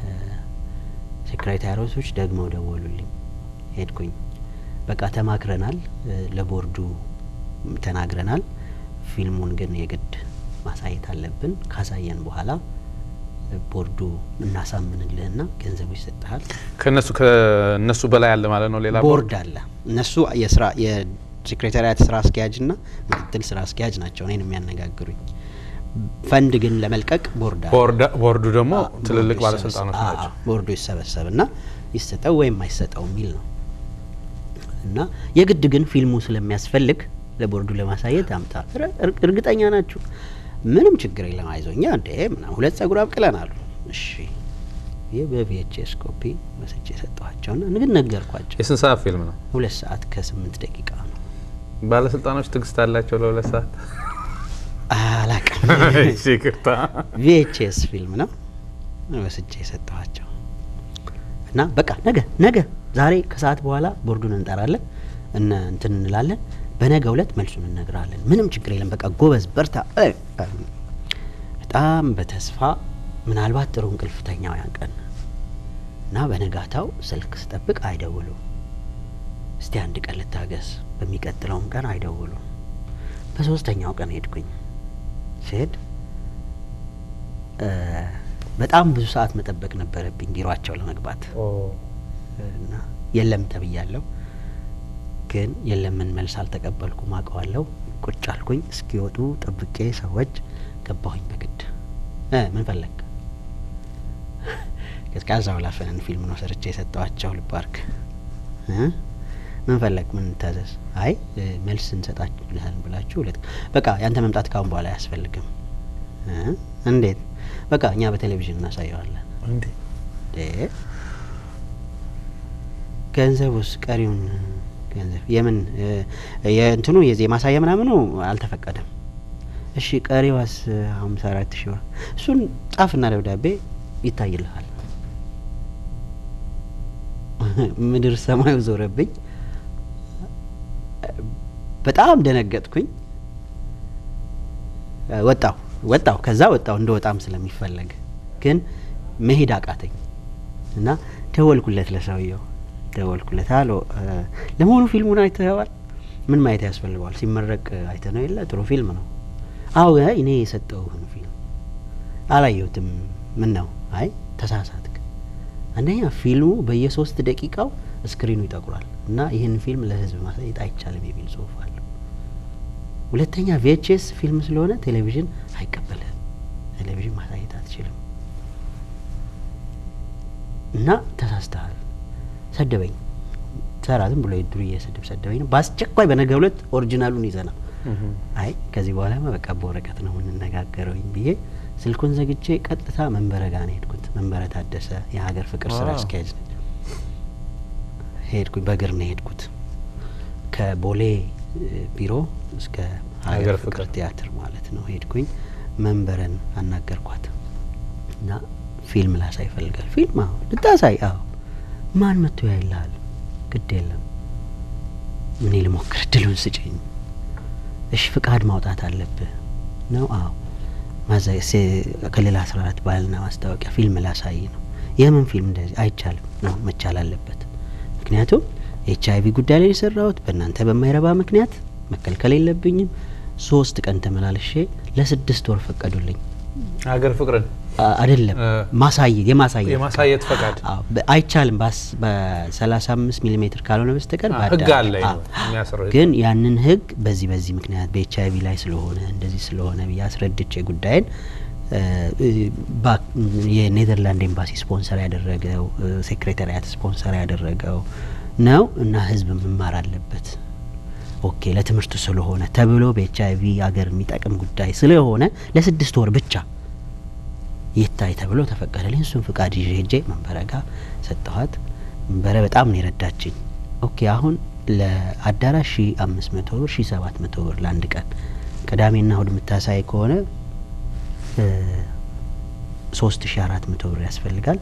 ሴክሬታሪያቶች ደግመው ደወሉልኝ። ሄድኩኝ። በቃ ተማክረናል፣ እ፣ ለቦርዱ ተናግረናል። ፊልሙን ግን የግድ ማሳየት አለብን። ካሳየን በኋላ እ፣ ቦርዱ እናሳምንልህና ገንዘቡ ይሰጥሃል። ከነሱ ከነሱ በላይ አለ ማለት ነው። ሌላ ቦርድ አለ። እነሱ የስራ የሴክሬታሪያት ስራ አስኪያጅና ምክትል ስራ አስኪያጅ ናቸው እኔን የሚያነጋግሩኝ። ፈንድ ግን ለመልቀቅ ቦርድ አለ። ቦርዳ- ቦርዱ ደግሞ አዎ፣ ትልልቅ ቦርዱ ባለስልጣኖች ይሰበሰብ- ናቸው። አዎ፣ ቦርዱ ይሰበሰብና ይሰጠው ወይም አይሰጠው የሚል ነው እና የግድ ግን ፊልሙ ስለሚያስፈልግ ለቦርዱ ለማሳየት አምጣ። እረ- እር- እርግጠኛ ናችሁ? ምንም ችግር የለም አይዞኛ እንዴ ምናምን ሁለት ጸጉር አብቅለን አሉ። እሺ ይህ በቪኤችኤስ ኮፒ ወስጄ የሰጠኋቸውና ግን ነገርኳቸው። የስንት ሰዓት ፊልም ነው? ሁለት ሰዓት ከስምንት ደቂቃ ነው። ባለስልጣኖች ትዕግስት አላቸው ለሁለት ሰዓት? አላቅም እሺ፣ ይቅርታ። ቪኤችኤስ ፊልም ነው ወስጄ የሰጠኋቸው እና በቃ ነገ ነገ ዛሬ ከሰዓት በኋላ ቦርዱን እንጠራለን እነ እንትን እንላለን በነገ እለት መልሱን እነግራለን ምንም ችግር የለም በቃ ጎበዝ በርታ እ አሉኝ። በጣም በተስፋ ምናልባት ጥሩ እንቅልፍ ተኛው ያን ቀን እና በነጋታው ስልክ ስጠብቅ አይደውሉም እስቲ አንድ ቀን ልታገስ በሚቀጥለውም ቀን አይደውሉም በሶስተኛው ቀን ሄድኩኝ ሲሄድ እ በጣም ብዙ ሰዓት መጠበቅ ነበረብኝ ቢሯቸው ለመግባት እና የለም ተብያለሁ። ግን የለምን መልስ አልተቀበልኩም፣ አውቀዋለሁ። ቁጭ አልኩኝ። እስኪወጡ ጠብቄ ሰዎች ገባሁኝ በግድ እ ምን ፈለግ ቀዝቃዛው ላፈነን ፊልም ነው ሰርቼ የሰጠዋቸው ልባርክ እ ምን ፈለግ ምን ታዘዝ? አይ እ መልስ እንሰጣለን ብላችሁ ሁለት በቃ ያንተ መምጣት ካሁን በኋላ አያስፈልግም። እ እንዴት? በቃ እኛ በቴሌቪዥን እናሳየዋለን። እንዴ እ ገንዘቡስ ቀሪውን ገንዘብ የምን እ የእንትኑ የዚህ የማሳያ ምናምኑ አልተፈቀደም። እሺ ቀሪዋስ ሀምሳ አራት ሺህ ብር እሱን ጻፍና ደብዳቤ ይታይልሃል። ምድር ሰማዩ ዞረብኝ። በጣም ደነገጥኩኝ። እ፣ ወጣሁ ወጣሁ ከዛ ወጣሁ እንደ ወጣም ስለሚፈለግ ግን መሄድ አቃተኝ እና ደወልኩለት ለሰውየው ደወልኩለት አሎ እ፣ ለመሆኑ ፊልሙን አይተኸዋል ምን ማየት ያስፈልገዋል ሲመረቅ አይተ ነው የለ ጥሩ ፊልም ነው አዎ አይ፣ እኔ የሰጠውህን ፊልም አላየሁትም ምን ነው አይ ተሳሳትክ አንደኛ ፊልሙ በየሶስት ደቂቃው ስክሪኑ ይጠቁራል እና ይህን ፊልም ለህዝብ ማሳየት አይቻልም የሚል ጽሁፍ አለው ሁለተኛ ቪኤችኤስ ፊልም ስለሆነ ቴሌቪዥን አይቀበልህም ቴሌቪዥን ማሳየት አትችልም እና ተሳስተሃል ሰደበኝ ሰራ ዝም ብሎ የዱርዬ ስድብ ሰደበኝ ነው በአስቸኳይ በነገ ሁለት ኦሪጂናሉን ይዘና አይ ከዚህ በኋላማ በቃ በወረቀት ነው የምንነጋገረውኝ ብዬ ስልኩን ዘግቼ ቀጥታ መንበረ ጋር ነው ሄድኩት። መንበረ ታደሰ የሀገር ፍቅር ስራ ዋው። አስኪያጅ ነች። ሄድኩኝ በእግር ነው የሄድኩት ከቦሌ እ፣ ቢሮ እስከ ሀገር ሀገር ፍቅር ፍቅር ቲያትር ማለት ነው። ሄድኩኝ መንበረን አናገርኳት እና ፊልም ላሳይ ይፈልጋል። ፊልም አዎ ልታሳይ? አዎ ማን መጥቶ ያይልሃል? ግድ የለም እኔ ልሞክር፣ እድሉን ስጭኝ። እሺ ፍቃድ ማውጣት አለብህ ነው? አዎ ማዛ ሴ- ክልል አስራ አራት ባህልና ማስታወቂያ ፊልም ላሳይ ነው። የምን ፊልም እንደዚህ አይቻልም ነው መቻል አለበት። ምክንያቱም ኤች አይቪ ጉዳይ ላይ የሰራሁት በእናንተ በማይረባ ምክንያት መከልከል የለብኝም። ሶስት ቀን ተመላልሼ ለስድስት ወር ፈቀዱልኝ። ሀገር ፍቅርን አ- አይደለም እ፣ ማሳየት የማሳየት የማሳየት ፈቃድ አዎ፣ በ- አይቻልም ባስ- በሰላሳ አምስት ሚሊ ሜትር ካልሆነ በስተቀር አ፣ በአዳራሽ። ህግ አለ አዎ። የሚያስረው ግን ያንን ህግ በዚህ በዚህ ምክንያት በኤች አይቪ ላይ ስለሆነ እንደዚህ ስለሆነ ብዬ አስረድቼ ጉዳይን እ፣ እ፣ ባ- የኔዘርላንድ ኤምባሲ ስፖንሰር ያደረገው እ፣ ሴክሬታሪያት ስፖንሰር ያደረገው ነው እና ህዝብ መማር አለበት ኦኬ ለትምህርቱ ስለሆነ ተብሎ በኤች አይቪ ሀገር የሚጠቅም ጉዳይ ስለሆነ ለስድስት ወር ብቻ ይታይ ተብሎ ተፈቀደልኝ። እሱን ፍቃድ ይዤ ሄጄ መንበረ ጋ ሰጠኋት። መንበረ በጣም ነው የረዳችኝ። ኦኬ አሁን ለአዳራሽ ሺ አምስት መቶ ብር ሺ ሰባት መቶ ብር ለአንድ ቀን ቅዳሜና እሁድ የምታሳይ ከሆነ ሶስት ሺ አራት መቶ ብር ያስፈልጋል።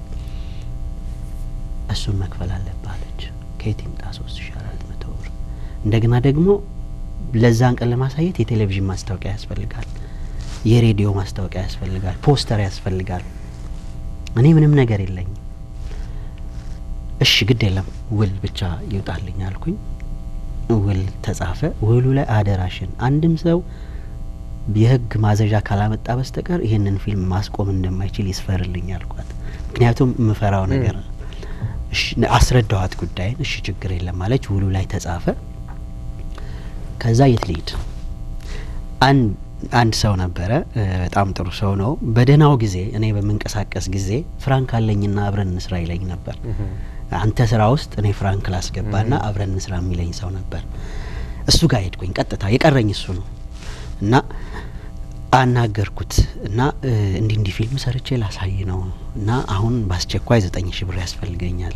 እሱን መክፈል አለብህ አለች። ከየት ይምጣ ሶስት ሺ አራት መቶ ብር? እንደገና ደግሞ ለዛን ቀን ለማሳየት የቴሌቪዥን ማስታወቂያ ያስፈልጋል፣ የሬዲዮ ማስታወቂያ ያስፈልጋል፣ ፖስተር ያስፈልጋል። እኔ ምንም ነገር የለኝም። እሺ ግድ የለም ውል ብቻ ይውጣልኝ አልኩኝ። ውል ተጻፈ። ውሉ ላይ አደራሽን አንድም ሰው የህግ ማዘዣ ካላመጣ በስተቀር ይህንን ፊልም ማስቆም እንደማይችል ይስፈርልኝ አልኳት። ምክንያቱም የምፈራው ነገር እሺ አስረዳኋት ጉዳይን። እሺ ችግር የለም ማለች። ውሉ ላይ ተጻፈ። ከዛ የት ልሂድ? አንድ አንድ ሰው ነበረ፣ እ፣ በጣም ጥሩ ሰው ነው። በደህናው ጊዜ እኔ በምንቀሳቀስ ጊዜ ፍራንክ አለኝና አብረን እንስራ ይለኝ ነበር። አንተ ስራ ውስጥ እኔ ፍራንክ ላስገባና አብረን እንስራ የሚለኝ ሰው ነበር። እሱ ጋር ሄድኩኝ። ቀጥታ የቀረኝ እሱ ነው እና አናገርኩት እና እ፣ እንዲህ እንዲህ ፊልም ሰርቼ ላሳይ ነው እና አሁን በአስቸኳይ ዘጠኝ ሺህ ብር ያስፈልገኛል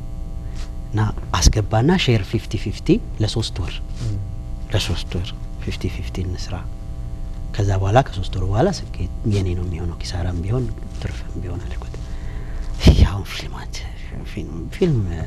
እና አስገባና ሼር ፊፍቲ ፊፍቲ ለሶስት ወር ለሶስት ወር ፊፍቲ ፊፍቲ እንስራ። ከዛ በኋላ ከሶስት ወር በኋላ ስኬት የኔ ነው የሚሆነው፣ ኪሳራም ቢሆን ትርፍም ቢሆን አልኩት። ያሁን ፊልም አንተ ፊልም ፊልም እ፣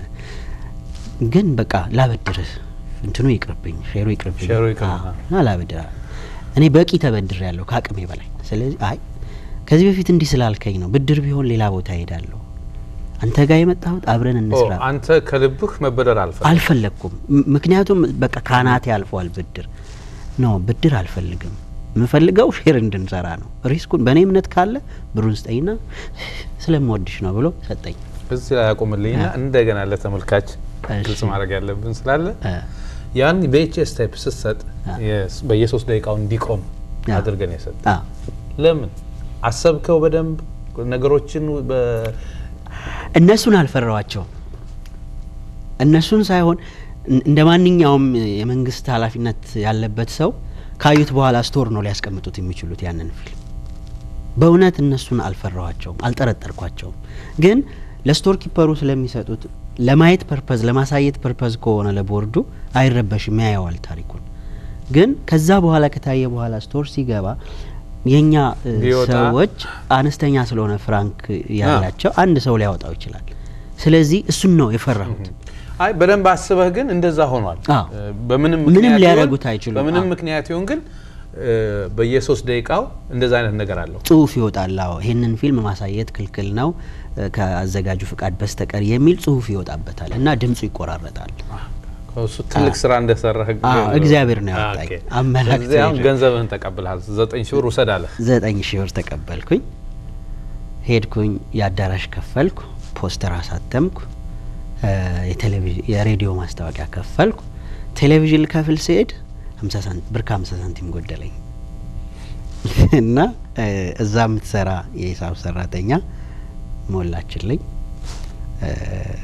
ግን በቃ ላበድርህ እንትኑ ይቅርብኝ፣ ሼሩ ይቅርብኝ፣ ሼሩ ይቅርብህ። አዎ፣ እና ላበድር እኔ በቂ ተበድር ያለሁ ከአቅሜ በላይ። ስለዚህ አይ ከዚህ በፊት እንዲህ ስላልከኝ ነው ብድር ቢሆን ሌላ ቦታ ሄዳለሁ። አንተ ጋር የመጣሁት አብረን ኦ፣ እንስራ አንተ ከልብህ መበደር አልፈ አልፈለግኩም። ም- ምክንያቱም በቃ ካናቴ አልፏል ብድር ኖ ብድር አልፈልግም። የምፈልገው ሼር እንድንሰራ ነው። ሪስኩን በእኔ እምነት ካለ ብሩን ስጠኝና ስለምወድሽ ነው ብሎ ሰጠኝ። እዚህ ላይ ያቆምልኝና እንደገና ለተመልካች እሺ። ግልጽ ማድረግ ያለብን ስላለ እ፣ ያን በኤችኤስ ታይፕ ስትሰጥ አ። የስ- በየሶስት ደቂቃው እንዲቆም አ። አድርገን የሰጥ አ፣ ለምን አሰብከው? በደንብ ነገሮችን በ- እነሱን አልፈራዋቸውም። እነሱን ሳይሆን እን- እንደ ማንኛውም የመንግስት ኃላፊነት ያለበት ሰው ካዩት በኋላ ስቶር ነው ሊያስቀምጡት የሚችሉት ያንን ፊልም። በእውነት እነሱን አልፈራዋቸውም፣ አልጠረጠርኳቸውም። ግን ለስቶር ኪፐሩ ስለሚሰጡት ለማየት ፐርፐዝ ለማሳየት ፐርፐዝ ከሆነ ለቦርዱ አይረበሽም፣ ያየዋል ታሪኩን። ግን ከዛ በኋላ ከታየ በኋላ ስቶር ሲገባ የኛ እ, ቢወጣ- ሰዎች አነስተኛ ስለሆነ ፍራንክ ያላቸው አንድ ሰው ሊያወጣው ይችላል። ስለዚህ እሱን ነው የፈራሁት። አይ በደንብ አስበህ ግን እንደዛ ሆኗል። አዎ። እ፣ በምንም ምንም ምክንያት ሊያደርጉት ይሁን- አይችሉም። በምንም አዎ። ምክንያት ይሁን ግን እ፣ በየሶስት ደቂቃው እንደዛ አይነት ነገር አለው። ጽሁፍ ይወጣል። አዎ ይህንን ፊልም ማሳየት ክልክል ነው እ፣ ከአዘጋጁ ፍቃድ በስተቀር የሚል ጽሁፍ ይወጣበታል እና ድምፁ ይቆራረጣል። እሱ ትልቅ ስራ እንደሰራህ አዎ፣ እግዚአብሔር ነው ያወጣኝ። ኦኬ። አመላክቶ ስለዚህ አሁን ሄደ። ገንዘብህን ተቀብልሃል። ዘጠኝ ሺህ ብር ውሰድ አለ። ዘጠኝ ሺህ ብር ተቀበልኩኝ። ሄድኩኝ፣ የአዳራሽ ከፈልኩ፣ ፖስተር አሳተምኩ፣ እ፣ የቴሌቪዥን የሬዲዮ ማስታወቂያ ከፈልኩ። ቴሌቪዥን ልከፍል ሲሄድ ሀምሳ ሳንት ብር ከሀምሳ ሳንቲም ጎደለኝ እና እ፣ እዛ የምትሰራ የሂሳብ ሰራተኛ ሞላችልኝ። እ፣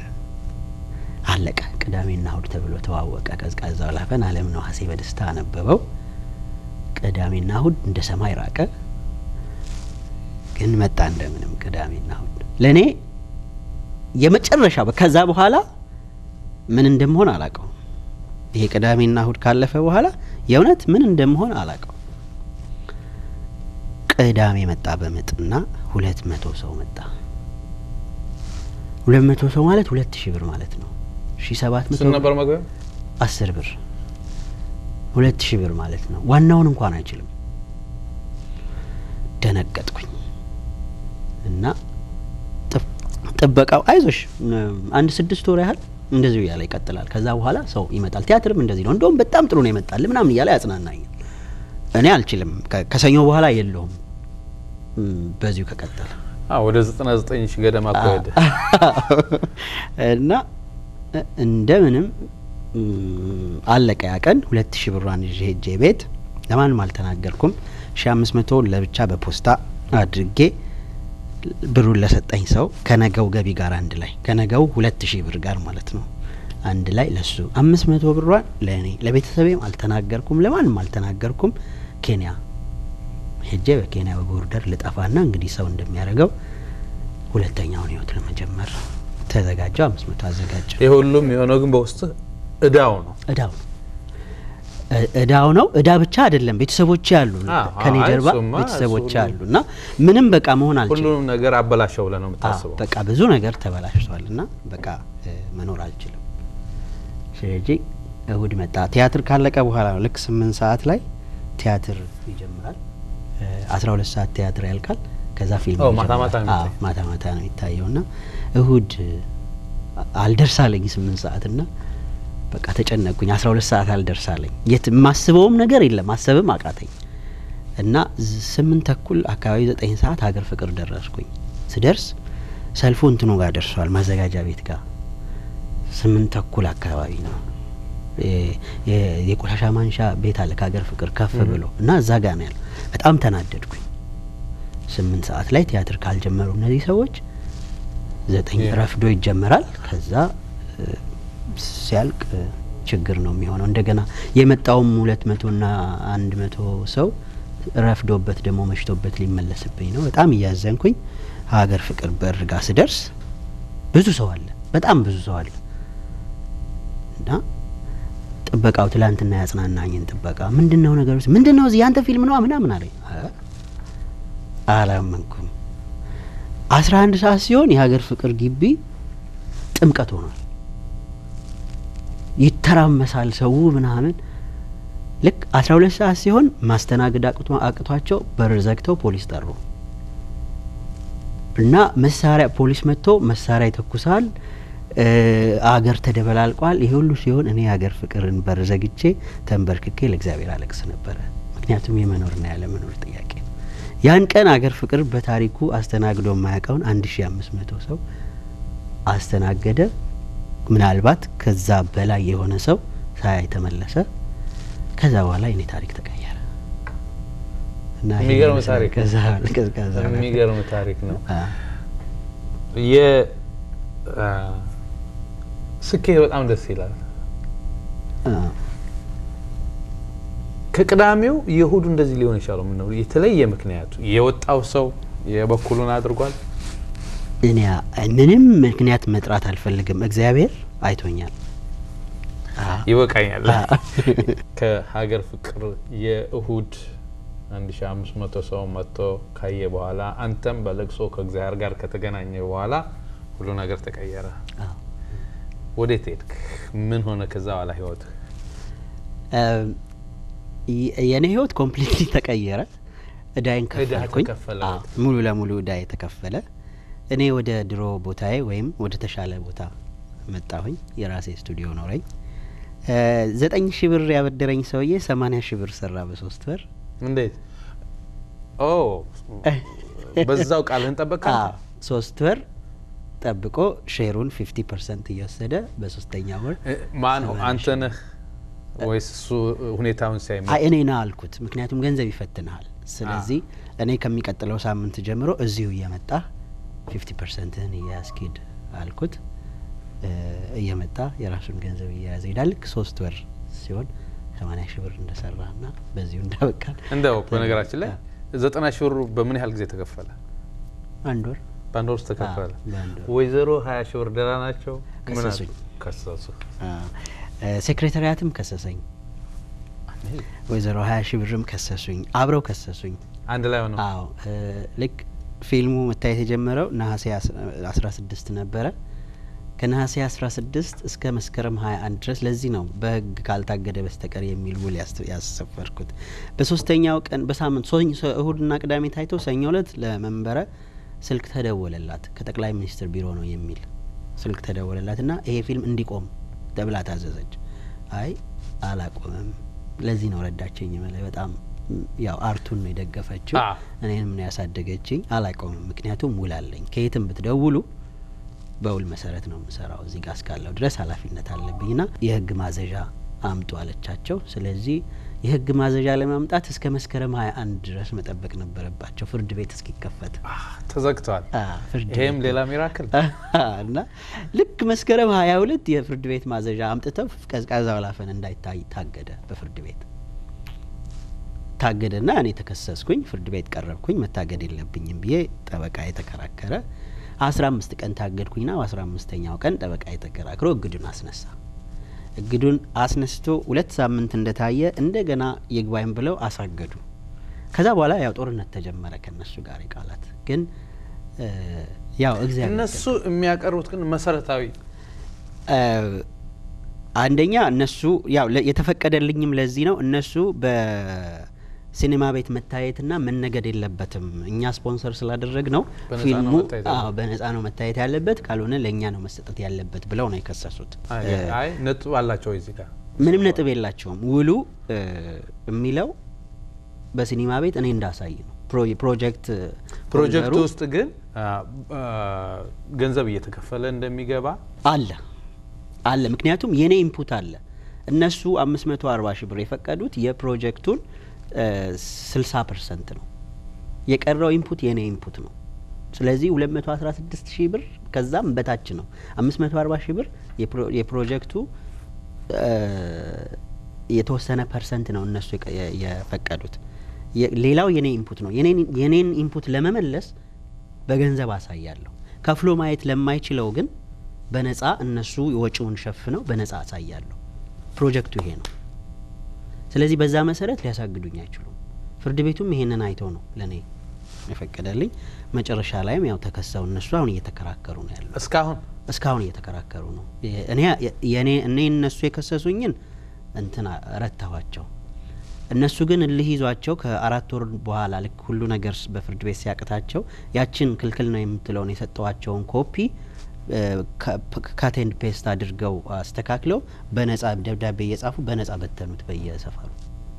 አለቀ። ቅዳሜና እሁድ ተብሎ ተዋወቀ። ቀዝቃዛው ላፈን አለም ነው ሀሴ በደስታ አነበበው። ቅዳሜና እሁድ እንደ ሰማይ ራቀ። ግን መጣ እንደምንም ቅዳሜና እሁድ ለእኔ የመጨረሻ ከዛ በኋላ ምን እንደምሆን አላቀው። ይሄ ቅዳሜና እሁድ ካለፈ በኋላ የእውነት ምን እንደምሆን አላቀው። ቅዳሜ መጣ በምጥና ሁለት መቶ ሰው መጣ። ሁለት መቶ ሰው ማለት ሁለት ሺህ ብር ማለት ነው። ሺ ሰባት መቶ ስንት ነበር መግቢያ? አስር ብር ሁለት ሺህ ብር ማለት ነው። ዋናውን እንኳን አይችልም። ደነገጥኩኝ እና ጥብ- ጥበቃው አይዞሽ ም- አንድ ስድስት ወር ያህል እንደዚሁ እያለ ይቀጥላል። ከዛ በኋላ ሰው ይመጣል። ቲያትርም እንደዚህ ነው። እንደውም በጣም ጥሩ ነው ይመጣል ምናምን እያለ ያጽናናኛል። እኔ አልችልም። ከ- ከሰኞ በኋላ የለውም ም፣ በዚሁ ከቀጠለ አዎ ወደ 99 ሺህ ገደማ እኮ ሄደ። እና እ- እንደምንም ም፣ አለቀ ያ ቀን። ሁለት ሺህ ብሯን ይዤ ሄጄ ቤት ለማንም አልተናገርኩም። ሺ አምስት መቶ ለብቻ በፖስታ አድርጌ ብሩን ለሰጠኝ ሰው ከነገው ገቢ ጋር አንድ ላይ ከነገው ሁለት ሺህ ብር ጋር ማለት ነው አንድ ላይ ለሱ አምስት መቶ ብሯን ለእኔ ለቤተሰቤም አልተናገርኩም፣ ለማንም አልተናገርኩም። ኬንያ ሄጄ በኬንያ በቦርደር ልጠፋና እንግዲህ ሰው እንደሚያደርገው ሁለተኛውን ህይወት ለመጀመር ተዘጋጀው። አምስት መቶ አዘጋጀው። ይህ ሁሉም የሆነው ግን በውስጥ እዳው ነው። እዳው ነው እ- እዳው ነው። እዳ ብቻ አይደለም፣ ቤተሰቦች አሉ አዎ፣ ከኔ አይ፣ ጀርባ እሱማ፣ ቤተሰቦች እሱ አሉ እና ምንም በቃ መሆን አልችልም። ሁሉንም ነገር አበላሸው ብለህ ነው አዎ፣ የምታስበው። በቃ ብዙ ነገር ተበላሽቷል እና በቃ እ፣ መኖር አልችልም። ስለዚህ እሁድ መጣ። ቲያትር ካለቀ በኋላ ነው ልክ ስምንት ሰዓት ላይ ቲያትር ይጀምራል። አስራ ሁለት ሰዓት ቲያትር ያልቃል። ከዛ ፊልም ኦ፣ ማታ ይጀምራል። ማታ ነው አዎ፣ የሚታየው። ማታ ማታ ነው የሚታየው እና እሁድ አ- አልደርሳለኝ ስምንት ሰዓት እና በቃ ተጨነቅኩኝ። አስራ ሁለት ሰዓት አልደርሳለኝ የት የማስበውም ነገር የለም ማሰብም አቃተኝ እና ዝ- ስምንት ተኩል አካባቢ ዘጠኝ ሰዓት ሀገር ፍቅር ደረስኩኝ። ስደርስ ሰልፉ እንትኑ ጋር ደርሷል ማዘጋጃ ቤት ጋር ስምንት ተኩል አካባቢ ነው የ- የ- የቆሻሻ ማንሻ ቤት አለ ከሀገር ፍቅር ከፍ ብሎ እና እዛ ጋር ነው ያለው። በጣም ተናደድኩኝ። ስምንት ሰዓት ላይ ቲያትር ካልጀመሩ እነዚህ ሰዎች ዘጠኝ የ- ረፍዶ ይጀመራል። ከዛ እ፣ ሲያልቅ እ፣ ችግር ነው የሚሆነው። እንደገና የመጣውም ሁለት መቶና አንድ መቶ ሰው ረፍዶበት ደግሞ መሽቶበት ሊመለስብኝ ነው። በጣም እያዘንኩኝ ሀገር ፍቅር በር ጋር ስደርስ ብዙ ሰው አለ፣ በጣም ብዙ ሰው አለ እና ጥበቃው ትላንትና ያጽናናኝን ጥበቃ ምንድን ነው ነገሩ? ምንድን ነው እዚህ ያንተ ፊልም ነዋ ምናምን አለኝ። አ- አላመንኩም። አስራ አንድ ሰዓት ሲሆን የሀገር ፍቅር ግቢ ጥምቀት ሆኗል። ይተራመሳል ሰው ምናምን። ልክ አስራ ሁለት ሰዓት ሲሆን ማስተናገድ አቅቶ- አቅቷቸው በር ዘግተው ፖሊስ ጠሩ እና መሳሪያ ፖሊስ መጥቶ መሳሪያ ይተኩሳል። እ፣ አገር ተደበላልቋል። ይሄ ሁሉ ሲሆን እኔ የሀገር ፍቅርን በር ዘግቼ ተንበርክኬ ለእግዚአብሔር አለቅስ ነበረ። ምክንያቱም የመኖርና ያለመኖር ጥያቄ ነው። ያን ቀን አገር ፍቅር በታሪኩ አስተናግዶ የማያውቀውን አንድ ሺ አምስት መቶ ሰው አስተናገደ። ምናልባት ከዛ በላይ የሆነ ሰው ሳያይ ተመለሰ። ከዛ በኋላ የኔ ታሪክ ተቀየረ እና ይሄን የሚገርም ይመስላል። ታሪክ ነው። ከዛ ከዛ በኋላ- የሚገርም ታሪክ ነው። አ፣ የ አ፣ ስኬት በጣም ደስ ይላል። አ፣ ከቅዳሜው የእሁዱ እንደዚህ ሊሆን ይችላል። ምነው የተለየ ምክንያቱ የወጣው ሰው የበኩሉን አድርጓል። እኔ ምንም ምክንያት መጥራት አልፈልግም። እግዚአብሔር አይቶኛል። አ፣ ይበቃኛል። አ፣ ከሀገር ፍቅር የእሁድ 1500 ሰው መጥቶ ካየ በኋላ አንተም በለቅሶ ከእግዚአብሔር ጋር ከተገናኘ በኋላ ሁሉ ነገር ተቀየረ። አ፣ ወዴት ሄድክ? ምን ሆነ ከዛ በኋላ ህይወት? የእኔ ህይወት ኮምፕሊትሊ ተቀየረ። እዳይን እዳህ ከፈልኩኝ። ተከፈለ። አዎ፣ ሙሉ ለሙሉ እዳ የተከፈለ። እኔ ወደ ድሮ ቦታዬ ወይም ወደ ተሻለ ቦታ መጣሁኝ። የራሴ ስቱዲዮ ኖረኝ። ዘጠኝ ሺህ ብር ያበደረኝ ሰውዬ ሰማኒያ ሺህ ብር ሰራ በሶስት ወር። እንዴት? ኦ በዛው ቃልህን ጠበቅ። አዎ፣ ሶስት ወር ጠብቆ ሼሩን ፊፍቲ ፐርሰንት እየወሰደ በሶስተኛ ወር ማን አንተ ነህ ወይስ እሱ ሁኔታውን ሲያይ አይ እኔ ና አልኩት። ምክንያቱም ገንዘብ ይፈትንሃል። ስለዚህ እኔ ከሚቀጥለው ሳምንት ጀምሮ እዚሁ እየመጣ ፊፍቲ ፐርሰንትህን እያስኪድ አልኩት። እ እየመጣ የራሱን ገንዘብ እየያዘ ይሄዳል። ልክ ሶስት ወር ሲሆን ሰማኒያ ሺህ ብር እንደሰራ ና በዚሁ እንዳበቃል። እንደው በነገራችን ላይ ዘጠና ሺህ ብሩ በምን ያህል ጊዜ ተከፈለ? አንድ ወር በአንድ ወር ውስጥ ተከፈለ። አዎ፣ በአንድ ወር። ወይዘሮ ሀያ ሺህ ብር ደህና ናቸው? ምን አሉ? ከሰሱኝ። ከሰሱ። አ፣ እ ሴክሬታሪያትም ከሰሰኝ። ወይዘሮ ሀያ ሺህ ብርም ከሰሱኝ። አብረው ከሰሱኝ። አንድ ላይ ሆነው አዎ እ ልክ ፊልሙ መታየት የጀመረው ነሐሴ አስራ ስድስት ነበረ። ከነሐሴ አስራ ስድስት እስከ መስከረም ሀያ አንድ ድረስ ለዚህ ነው በሕግ ካልታገደ በስተቀር የሚል ውል ያስ- ያሰፈርኩት። በሶስተኛው ቀን በሳምንት ሶኝ ሶ- እሁድና ቅዳሜ ታይቶ ሰኞ እለት ለመንበረ ስልክ ተደወለላት ከጠቅላይ ሚኒስትር ቢሮ ነው የሚል ስልክ ተደወለላት እና ይሄ ፊልም እንዲቆም ተብላ ታዘዘች። አይ አላቆምም። ለዚህ ነው ረዳችኝ መለ በጣም ም፣ ያው አርቱን ነው የደገፈችው አ። እኔንም ነው ያሳደገችኝ። አላቆምም፣ ምክንያቱም ውል አለኝ። ከየትም ብትደውሉ በውል መሰረት ነው የምሰራው። እዚህ ጋር እስካለው ድረስ ኃላፊነት አለብኝ ና የህግ ማዘዣ አምጡ አለቻቸው። ስለዚህ የህግ ማዘዣ ለማምጣት እስከ መስከረም ሀያ አንድ ድረስ መጠበቅ ነበረባቸው ፍርድ ቤት እስኪከፈት አህ፣ ተዘግተዋል። አ፣ ፍርድ ይሄም ቤት ሌላ ሚራክል እና ልክ መስከረም ሀያ ሁለት የፍርድ ቤት ማዘዣ አምጥተው ቀዝቃዛ ወላፈን እንዳይታይ ታገደ። በፍርድ ቤት ታገደና እኔ ተከሰስኩኝ። ፍርድ ቤት ቀረብኩኝ። መታገድ የለብኝም ብዬ ጠበቃ የተከራከረ አስራ አምስት ቀን ታገድኩኝና በአስራ አምስተኛው ቀን ጠበቃ የተከራክሮ እግዱን አስነሳ። እግዱን አስነስቶ ሁለት ሳምንት እንደታየ እንደገና ይግባኝ ብለው አሳገዱ። ከዛ በኋላ ያው ጦርነት ተጀመረ ከነሱ ጋር የቃላት ግን እ፣ ያው እግዚአብሔር እነሱ የሚያቀርቡት ግን መሰረታዊ እ፣ አንደኛ እነሱ ያው ለ- የተፈቀደልኝም ለዚህ ነው። እነሱ በሲኔማ ቤት መታየትና መነገድ የለበትም እኛ ስፖንሰር ስላደረግ ነው በነፃ ነው ፊልሙ መታየት አዎ በነጻ ነው መታየት ያለበት፣ ካልሆነ ለእኛ ነው መሰጠት ያለበት ብለው ነው የከሰሱት። አይ እ፣ አይ ነጥብ አላቸው እዚህ ጋር ምንም ነጥብ የላቸውም። ውሉ እ፣ የሚለው በሲኒማ ቤት እኔ እንዳሳይ ነው። ፕሮ- ፕሮጀክት ፕሮጀክቱ ሆልደሩ ውስጥ ግን አ፣ አ፣ ገንዘብ እየተከፈለ እንደሚገባ አለ አለ። ምክንያቱም የኔ ኢንፑት አለ። እነሱ አምስት መቶ አርባ ሺህ ብር የፈቀዱት የፕሮጀክቱን ስልሳ ፐርሰንት ነው። የቀረው ኢንፑት የኔ ኢንፑት ነው። ስለዚህ ሁለት መቶ አስራ ስድስት ሺህ ብር ከዛም በታች ነው። አምስት መቶ አርባ ሺህ ብር የፕሮ- የፕሮጀክቱ እ፣ የተወሰነ ፐርሰንት ነው እነሱ የቀ- የ- የፈቀዱት። የ- ሌላው የኔ ኢንፑት ነው። የኔን- የኔን ኢንፑት ለመመለስ በገንዘብ አሳያለሁ። ከፍሎ ማየት ለማይችለው ግን በነጻ እነሱ ወጪውን ሸፍነው በነጻ አሳያለሁ። ፕሮጀክቱ ይሄ ነው። ስለዚህ በዛ መሰረት ሊያሳግዱኝ አይችሉም። ፍርድ ቤቱም ይሄንን አይተው ነው ለእኔ የፈቀደልኝ። መጨረሻ ላይም ያው ተከሰው እነሱ አሁን እየተከራከሩ ነው ያለው። እስካሁን እስካሁን እየተከራከሩ ነው። የ- እኔ የኔ እኔ እነሱ የከሰሱኝን እንትና ረታኋቸው። እነሱ ግን እልህ ይዟቸው ከአራት ወር በኋላ ልክ ሁሉ ነገር ስ- በፍርድ ቤት ሲያቅታቸው ያችን ክልክል ነው የምትለውን የሰጠዋቸውን ኮፒ ካቴንድ ፔስት አድርገው አስተካክለው በነጻ ደብዳቤ እየጻፉ በነጻ በተኑት በየሰፈሩ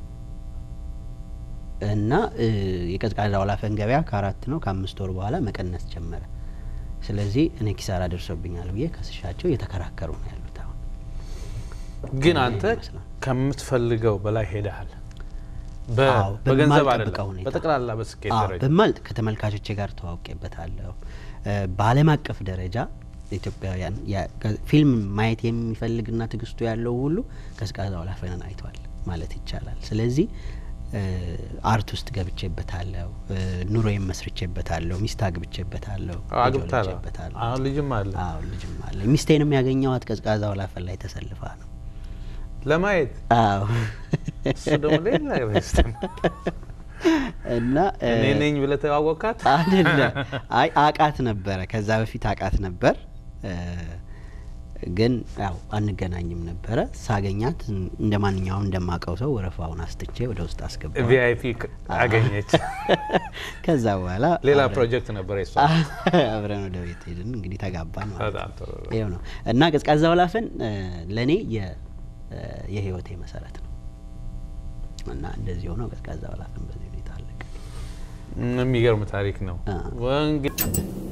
እና እ፣ የቀዝቃዛ ወላፈን ገበያ ከአራት ነው ከአምስት ወር በኋላ መቀነስ ጀመረ። ስለዚህ እኔ ኪሳራ ደርሶብኛል ብዬ ከስሻቸው እየተከራከሩ ነው ያሉት አሁን ግን ይሄ አንተ ይመስላል። ከምትፈልገው በላይ ሄደሃል። በ- አዎ፣ በገንዘብ በማልጠብቀው አይደለም፣ ሁኔታ። በጠቅላላ በስኬት አዎ፣ ደረጃ በማል ከተመልካቾቼ ጋር ተዋውቄበታለሁ። እ፣ በዓለም አቀፍ ደረጃ ኢትዮጵያውያን ያ- ከ- ፊልም ማየት የሚፈልግና ትዕግስቱ ያለው ሁሉ ቀዝቃዛ ወላፈንን አይቷል ማለት ይቻላል። ስለዚህ እ፣ አርት ውስጥ ገብቼበታለሁ፣ እ፣ ኑሮዬን መስርቼበታለሁ፣ ሚስት አግብቼበታለሁ፣ ልጅ አግብታለህ? ወልጄበታለሁ። አሁን ልጅም አለ አዎ ልጅም አለ። ሚስቴንም ያገኘኋት ቀዝቃዛ ወላፈን ላይ ተሰልፋ ነው። ለማየት አዎ እሱ ደግሞ ሌላ ይመስል እና እ፣ እኔ ነኝ ብለህ ተዋወቃት። አይደለም። አይ አቃት ነበረ። ከዛ በፊት አቃት ነበር። እ፣ ግን ያው አንገናኝም ነበረ። ሳገኛት እንደ ማንኛውም እንደማቀው ሰው ወረፋውን አስትቼ ወደ ውስጥ አስገባ። ቪአይፒ አገኘች። ከዛ በኋላ ሌላ አብረን- ፕሮጀክት ነበር የሷ። አብረን ወደ ቤት ሄድን። እንግዲህ ተጋባን ማለት ነው። በጣም ጥሩ ነው። ይኸው ነው እና ቀዝቃዛ ወላፈን ለእኔ የህይወቴ መሰረት ነው እና እንደዚህ ሆነው ቀዝቃዛ ወላፈን በዚህ ሁኔታ አለቀ። የሚገርም ታሪክ ነው። አ። እንግዲህ